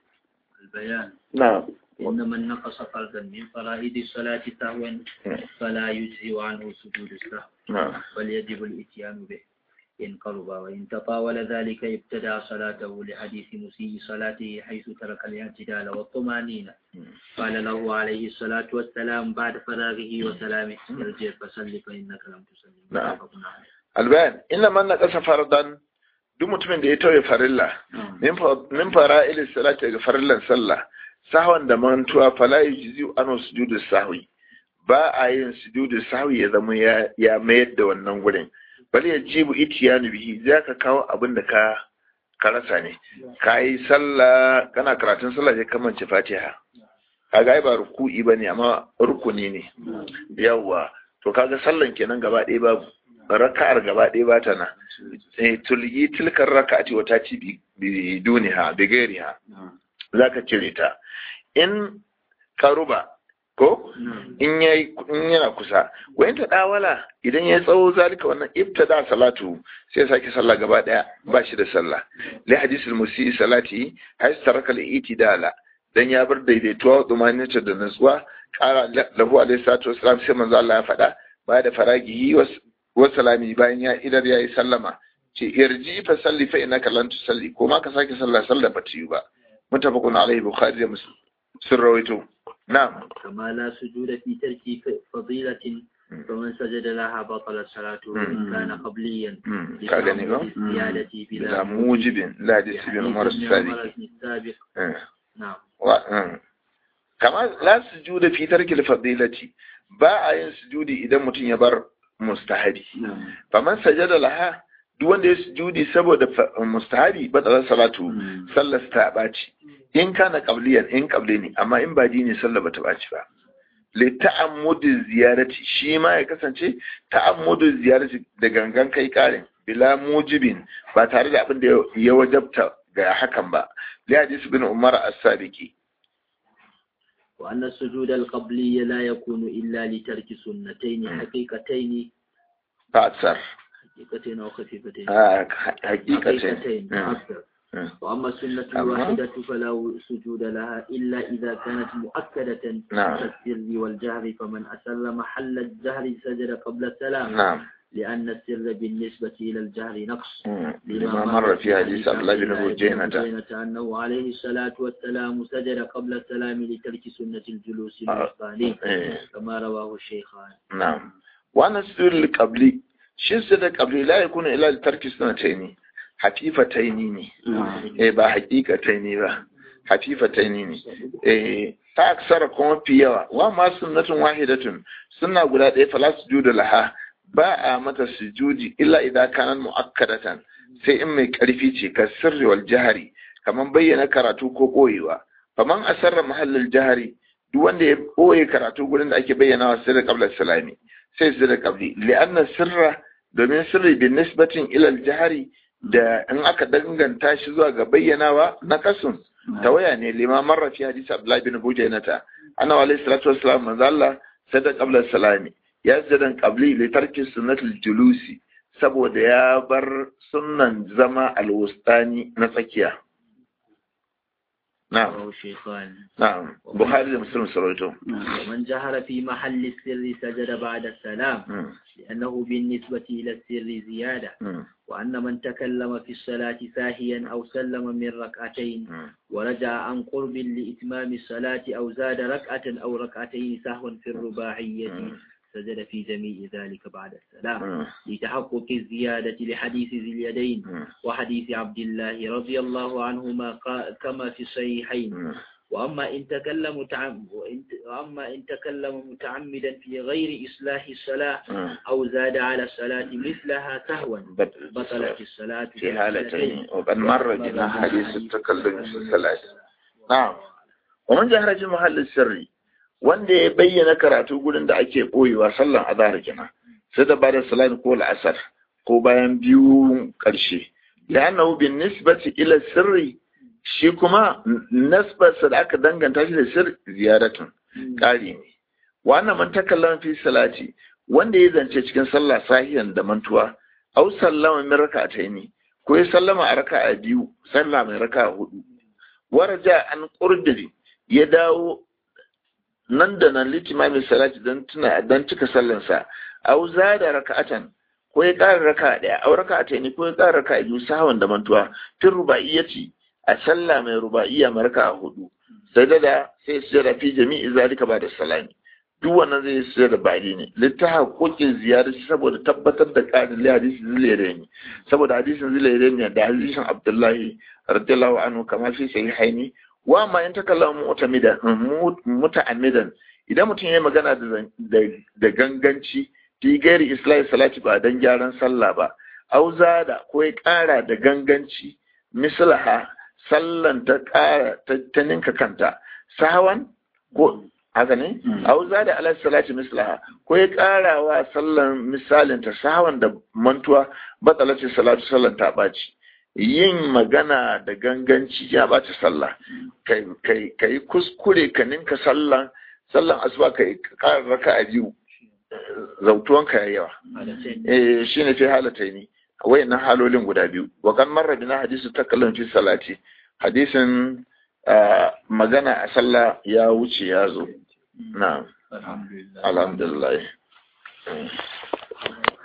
البيان na'am إن من نقص فردا من فرائض الصلاة سهوا فلا يجزي عنه سجود السهو na'am بل يجب الإتيان به إن قرب وإن تطاول ذلك ابتدع صلاته لحديث مسيء صلاته حيث ترك الاعتدال والطمأنينة قال له عليه الصلاة والسلام بعد فراغه وسلامه ارجع فصل فإنك لم تصلي نعم. متفق عليه albayan inna man naqasa fardan duk mutumin da ya tauye farilla min fa- min fara'il salati daga farillan sallah sahwan da mantuwa fala yujzi anu sujudu sahwi ba a yin sujudu sahwi ya zama ya ya mayar da wannan gurin bal yajibu itiyanu bihi zaka kawo abin da ka ka rasa ne kai sallah kana karatun sallah sai ka mance fatiha kaga ai ba ruku'i bane amma rukuni ne yawwa to kaga sallan kenan gaba ɗaya babu raka'ar gaba ɗaya ba ta nan sai tulgi tilkar raka'ati wata ci bi duniha bi gairiha zaka cire ta in karuba ko in yayi in yana kusa wayin ta dawala idan ya tsawo zalika wannan ibtada salatu sai ya sake sallah gaba daya ba shi da sallah li hadisul musi salati hay taraka al itidala dan ya bar daidaituwa dumaninta da nutsuwa kara lahu alaihi salatu wassalam sai manzo Allah ya faɗa ba da faragihi wa salami bayan ya idar yayi sallama ce irji fa salli fa innaka lan tusalli ko ma ka sake sallah sallah ba ta yi ba mutafaqun alaihi bukhari da muslim sun rawaito na'am كما لا سجود في ترك ف- فضيلة فمن سجد لها بطل صلاته وإن كان قبليا ka gani ba الزيادة bila بلا mujibin la hadisi bin umar لحديث ابن sadiq عمر السابق Eh. نعم wa mm. kama la sujuda fi tarkil fadilati ba a yin sujudi idan mutum ya bar mustahabi faman sajada laha duk wanda ya sujudi saboda fa- mustahabi badalar salatu sallar ta baci in kana qabliyan in qabli ne amma in ba dini sallar bata baci ba li ta'ammudu ziyarati shi ma ya kasance ta'ammudu ziyarati da gangan kai karin bila mujibin ba tare da abin da ya wajabta ga hakan ba li hadis bin umar as-sadiqi وأن السجود القبلي لا يكون إلا لترك سنتين حقيقتين فأكثر حقيقتين أو خفيفتين آه حقيقة حقيقتين أكثر وأما السنة أما- الواحدة فلا سجود لها إلا إذا كانت مؤكدة نعم. كالسر والجهر فمن أسر محل الجهر سجد قبل السلام نعم لأن السر بالنسبة إلى الجهر نقص لما مر في حديث عبد الله بن بجينة بجينة أنه عليه الصلاة والسلام سجد قبل السلام لترك سنة الجلوس الوسطاني إيه. كما رواه الشيخان نعم وأنا السجود القبلي shi da qabli la yakunu ila tarki sunataini hafifataini ne eh ba haqiqataini ba hafifataini ne eh ta aksara kuma fi yawa wa ma sunnatun wahidatun sunna guda ɗaya fala sujudu laha ba a mata sujudi illa idan kana muakkadatan sai in mai karfi ce ka sirri wal jahari kaman bayyana karatu ko koyewa faman asarra mahallin jahari duk wanda ya boye karatu gurin da ake bayyana wa sirri qabla salami sai sirri qabli li'anna sirra domin sirri bin nisbatin ila jahari da in aka danganta shi zuwa ga bayyanawa na kasun tawaya ne lima marra fi hadisi abdullahi bin bujainata ana wa alayhi salatu wassalam manzo Allah sada qabla salami ya zadan qabli li tarki sunnatul julusi saboda ya bar sunnan zama alwustani na tsakiya na'am رواه الشيخان na'am bukhari da muslim sarwaito ومن جهر في محل السر سجد بعد السلام لأنه بالنسبة إلى السر زيادة وأن من تكلم في الصلاة ساهيا أو سلم من ركعتين ورجع عن قرب لإتمام الصلاة أو زاد ركعة أو ركعتين سهوا في الرباعية سجد في جميع ذلك بعد السلام Mm. لتحقق الزيادة لحديث ذي اليدين Mm. وحديث عبد الله رضي الله عنهما قا- كما في الصحيحين Mm. وأما إن تكلم متعم وإن- وأما إن تكلم متعمدا في غير إصلاح الصلاة Mm. أو زاد على الصلاة مثلها سهوا بطلت بطلت الصلاة في حالتين وقد مر بنا حديث التكلم في الصلاة نعم ومن جهر في محل السر wanda ya bayyana karatu gurin da ake boyewa sallan azhar kenan sai da bada salat ko al'asar ko bayan biyu karshe da annahu bin nisbati ila sirri shi kuma nasbarsa da aka danganta shi da sir ziyaratun ƙari ne wannan man takallama fi salati wanda ya zance cikin sallah sahiyan da mantuwa au sallama min raka'ataini ko ya sallama a raka'a biyu sallah mai raka'a hudu waraja an qurbi ya dawo nan da nan litimamin salati don tuna don cika sallansa au zada raka'atan ko ya ƙara raka'a ɗaya au raka'ataini ko ya ƙara raka'a biyu sahawan da mantuwa tun ruba'iyyati a sallah mai ruba'iyya mai raka'a hudu sai da da sai su jira fi jami'i zalika ba da salami duk wannan zai su da bari ne littaha kokin ziyarar saboda tabbatar da ƙarin hadisi zilere ne saboda hadisin zilere ne da hadisin abdullahi radiyallahu anhu kamar fi sahihaini wa ma in takallama mu'tamidan muta'ammidan idan mutum ya magana da da ganganci fi gairi islahi salati ba dan gyaran sallah ba auza da ko ya ƙara da ganganci mislaha sallan ta ƙara ta ninka kanta sahawan ko haka ne auza da ala salati mislaha ko ya ƙara wa sallan misalin ta sahawan da mantuwa batsalati salatu sallan ta ɓaci yin magana da ganganci ya ɓaci sallah ka yi kuskure ka ninka sallan sallan asuba ka yi ƙara raka a biyu zautuwanka ya yawa eh shi ne fi halatta ni wayannan halolin guda biyu wa kan marra bina hadisu takallan fi salati hadisin magana a sallah ya wuce ya zo na alhamdulillah